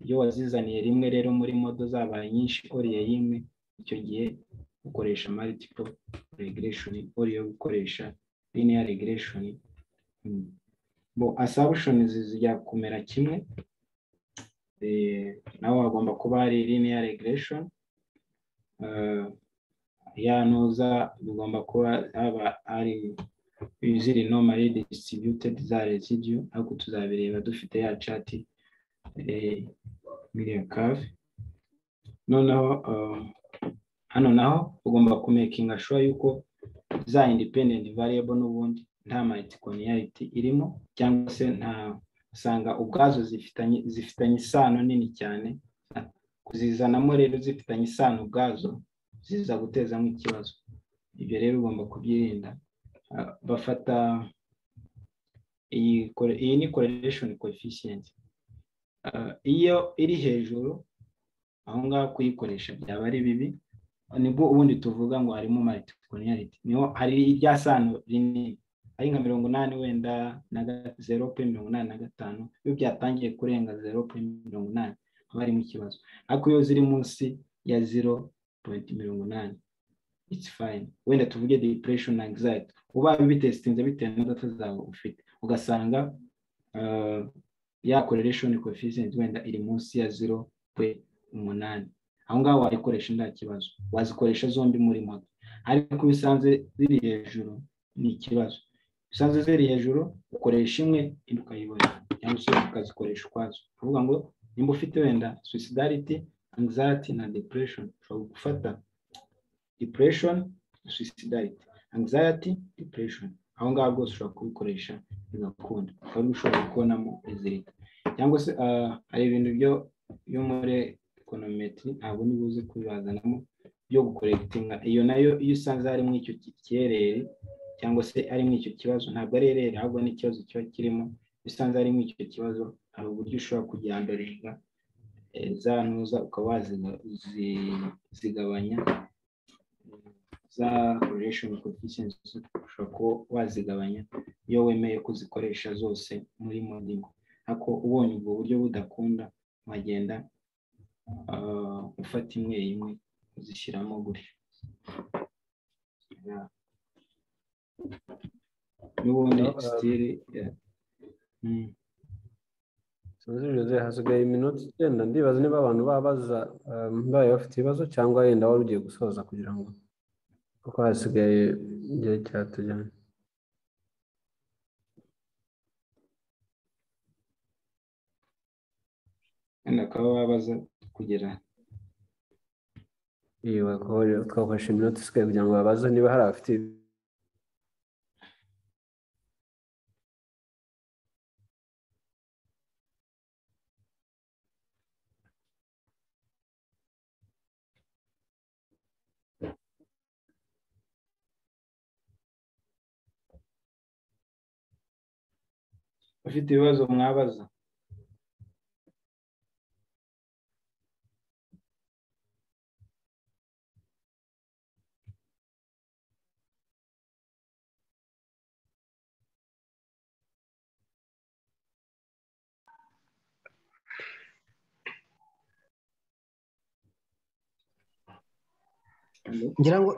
iyo wazizaniye rimwe rero muri modo zabaye nyinshi oriye y'imwe icyo gihe ukoresha multiple regression oriye gukoresha linear regression bo assumptions zijya kumera kimwe nawe hagomba kuba hari linear regression yanuza bigomba kuba haba ari iziri normally distributed za residue ariko tuzabireba dufite ya chati miriya kave noneho hano naho ugomba kumekinga shuwa yuko za independent variable n'ubundi nta multicollinearity irimo cyangwa se nta usanga ubwazo zifitanye isano nini cyane kuzizanamo rero zifitanye isano ubwazo ziza gutezamo ikibazo ibyo rero ugomba kubyirinda bafata iyi ni correlation coefficient iyo iri hejuru aho ngaho kuyikoresha byaba ari bibi nibwo ubundi tuvuga ngo harimo multicollinearity niho hari irya sano rinini ari nka mirongo inani wenda na zero pe mirongo inani na gatanu iyo byatangiye kurenga zero pe mirongo inani haba harimo ikibazo ariko iyo ziri munsi ya ziro poyinti mirongo inani it's fine wenda tuvuge depression na anxiety uba ubitesitinze bitewe na data zawe ufite ugasanga ya correlation coefficient wenda iri munsi ya ziro kwe umunani aho ngaho wayikoresha nta kibazo wazikoresha zombi muri moto ariko bisanze ziri hejuru ni ikibazo bisanze ziri hejuru ukoresha imwe indi ukayibona cyangwa se ukazikoresha ukwazo kuvuga ngo nimba ufite wenda suicidality anxiety na depression ushobora gufata depression suicidality anxiety depression aho ngaho bwose ushobora kubikoresha bigakunda ukaba ushobora kubonamo izirika cyangwa se hari ibintu byo muri ekonometri ntabwo nibuze kubibazanamo byo gukoregitinga iyo nayo iyo usanze harimo icyo kerere cyangwa se harimo icyo kibazo ntabwo ari erere ahubwo n'ikibazo kiba kirimo iyo usanze harimo icyo kibazo hari uburyo ushobora kugihambiriza za ntuza ukaba wazigabanya za correlation coefficients ushobora kuba wazigabanya iyo wemeye kuzikoresha zose muri modingo ariko ubonye ubwo buryo budakunda wagenda ufata imwe imwe uzishyiramo gutya n'ubundi sitire tuzi hasigaye iminota icyenda ndibaza niba abantu babaza babaye bafite ibibazo cyangwa yenda wari ugiye gusoza kugira ngo kuko hasigaye igihe cyatujyanye wenda bakaba babaza kugera iyo twakoresha iminota isigaye kugira ngo babaze niba hari abafite ufite ibibazo mwabaza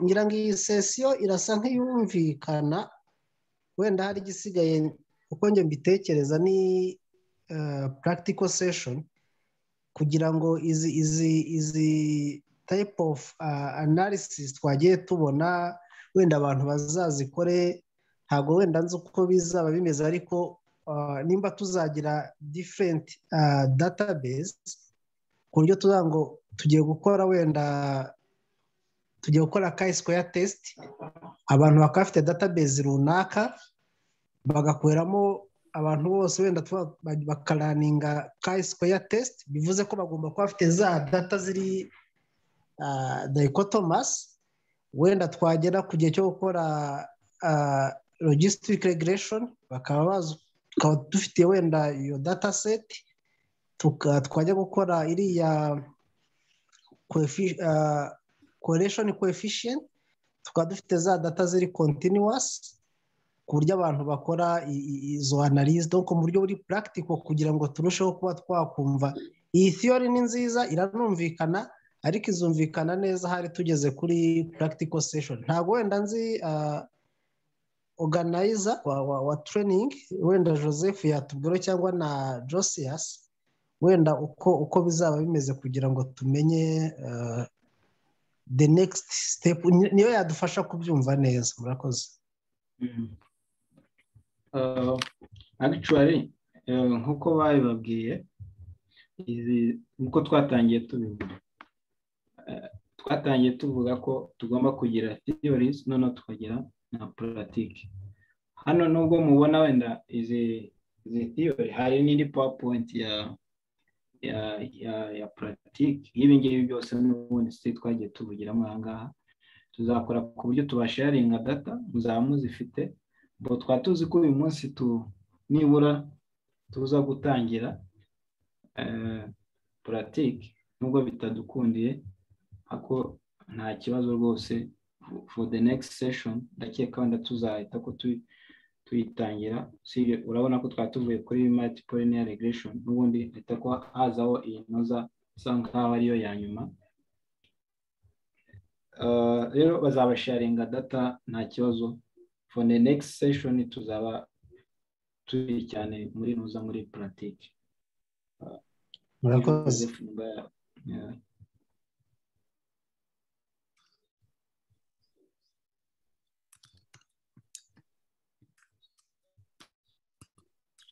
ngira ngo iyi sesiyo irasa nk'iyumvikana wenda hari igisigaye uko njye mbitekereza ni purakitiko seshoni kugira ngo izi izi izi tayipu ofu analysis twagiye tubona wenda abantu bazazikore ntabwo wenda nzi uko bizaba bimeze ariko nimba tuzagira diferenti database ku buryo tuza ngo tugiye gukora wenda tugiye gukora kayi sikoya tesiti abantu bakaba bafite database runaka bagakoreramo abantu bose wenda bakaraninga kayi sikoya tesiti bivuze ko bagomba kuba bafite za data ziri dayikotomasi wenda twagera ku gihe cyo gukora logisitike regureshoni bakaba dufite wenda iyo data seti twajya gukora iriya koreshoni koefficient tukaba dufite za data ziri kontinuwasi ku buryo abantu bakora izo analize donko mu buryo buri purakitiko kugira ngo turusheho kuba twakumva iyi theory ni nziza iranumvikana ariko izumvikana neza hari tugeze kuri purakitiko seshoni ntabwo wenda nzi oganayiza wa tureyiningi wenda joseph yatubwira cyangwa na josias wenda uko uko bizaba bimeze kugira ngo tumenye the next step niyo yadufasha kubyumva neza murakoze actually nk'uko babibabwiye nk'uko twatangiye tubivuga twatangiye tuvuga ko tugomba kugira theories noneho tukagira na puratike hano nubwo mubona wenda izi theory hari n'indi powerpoint ya ya ya ya puratike nk'ibi ngibi byose n'ubundi si twagiye tubugiramo aha ngaha tuzakora ku buryo tubasharinga data muzaba muzifite bo twaba tuzi ko uyu munsi tu nibura tuza gutangira puratike nubwo bitadukundiye ariko nta kibazo rwose for the next session ndakeka wenda tuzahita ko tuyitangira urabona ko twari tuvuye kuri multipolinary regression n'ubundi ahita ko hazaho iyi ntoza isa nkaho ariyo ya nyuma rero bazabasharinga data nta kibazo for the next session tuzaba turi cyane muri nuza muri puratike murakoze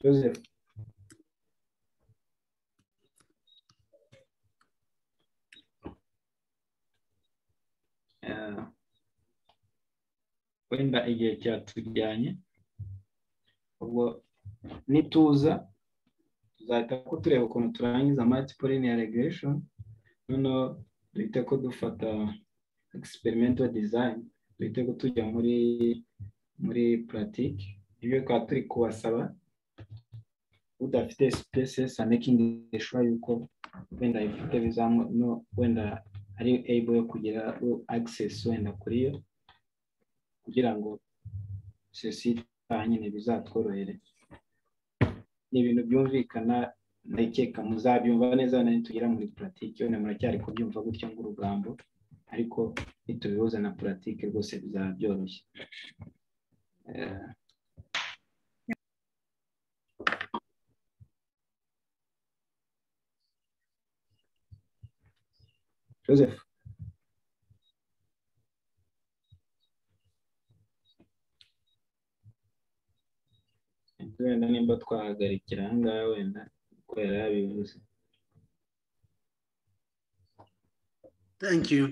Joseph. wenda igihe cyatujyanye ubwo nituza tuzahita ko tureba ukuntu turangiza multiple linear regression noneho duhite ko dufata experimental design duhite ko tujya muri muri pratique ibyo twaba turi kubasaba udafite spaces and making sure yuko wenda ifite bizamu no wenda ari able yo kugira access wenda kuri yo kugira ngo sosiyete nyine bizatworohere ni ibintu byumvikana ndakeka muzabyumva neza ntitugira muri puratike wenda muracyari kubyumva gutya ng'urugambo ariko nitubihuza na puratike rwose bizaba byoroshye joseph wenda nimba twahagarikira ahangaha wenda kuko yari yabivuze thank you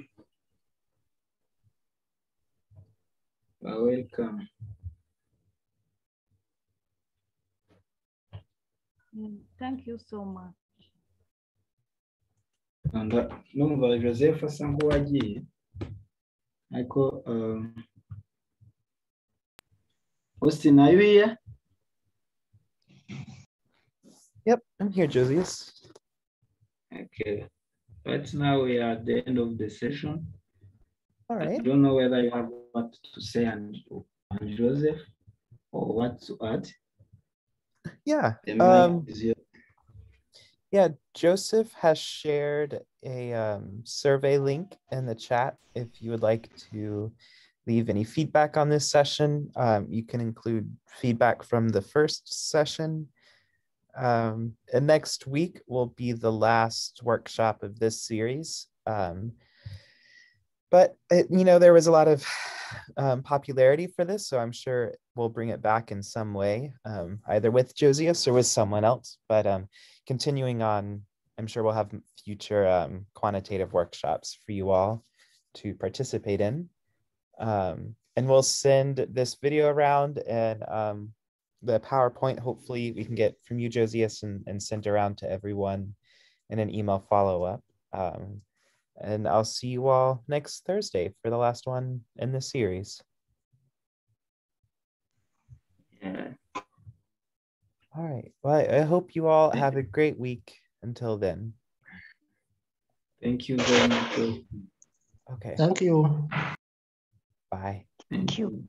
welcome thank you so much rwanda numva joseph asa nk'uwagiye ariko austin are you here Yep, I'm here, Josias. Okay. Right now we are at the end of the session. All right. I don't know whether you have what to say and, and Joseph or what to add. Yeah. The mic Um, is yours. yeah, Joseph has shared a um, survey link in the chat. If you would like to leave any feedback on this session, um, you can include feedback from the first session. Um, and next week will be the last workshop of this series. Um, but it, you know there was a lot of um, popularity for this, so I'm sure we'll bring it back in some way, um, either with Josias or with someone else. But um, continuing on, I'm sure we'll have future um, quantitative workshops for you all to participate in. Um, and we'll send this video around and um, the PowerPoint, hopefully, we can get from you, Josias, and, and sent around to everyone in an email follow up. Um, and I'll see you all next Thursday for the last one in this series. Yeah. All right. Well, I, I hope you all have a great week until then. Thank you very much. Okay. thank you Bye. Thank you.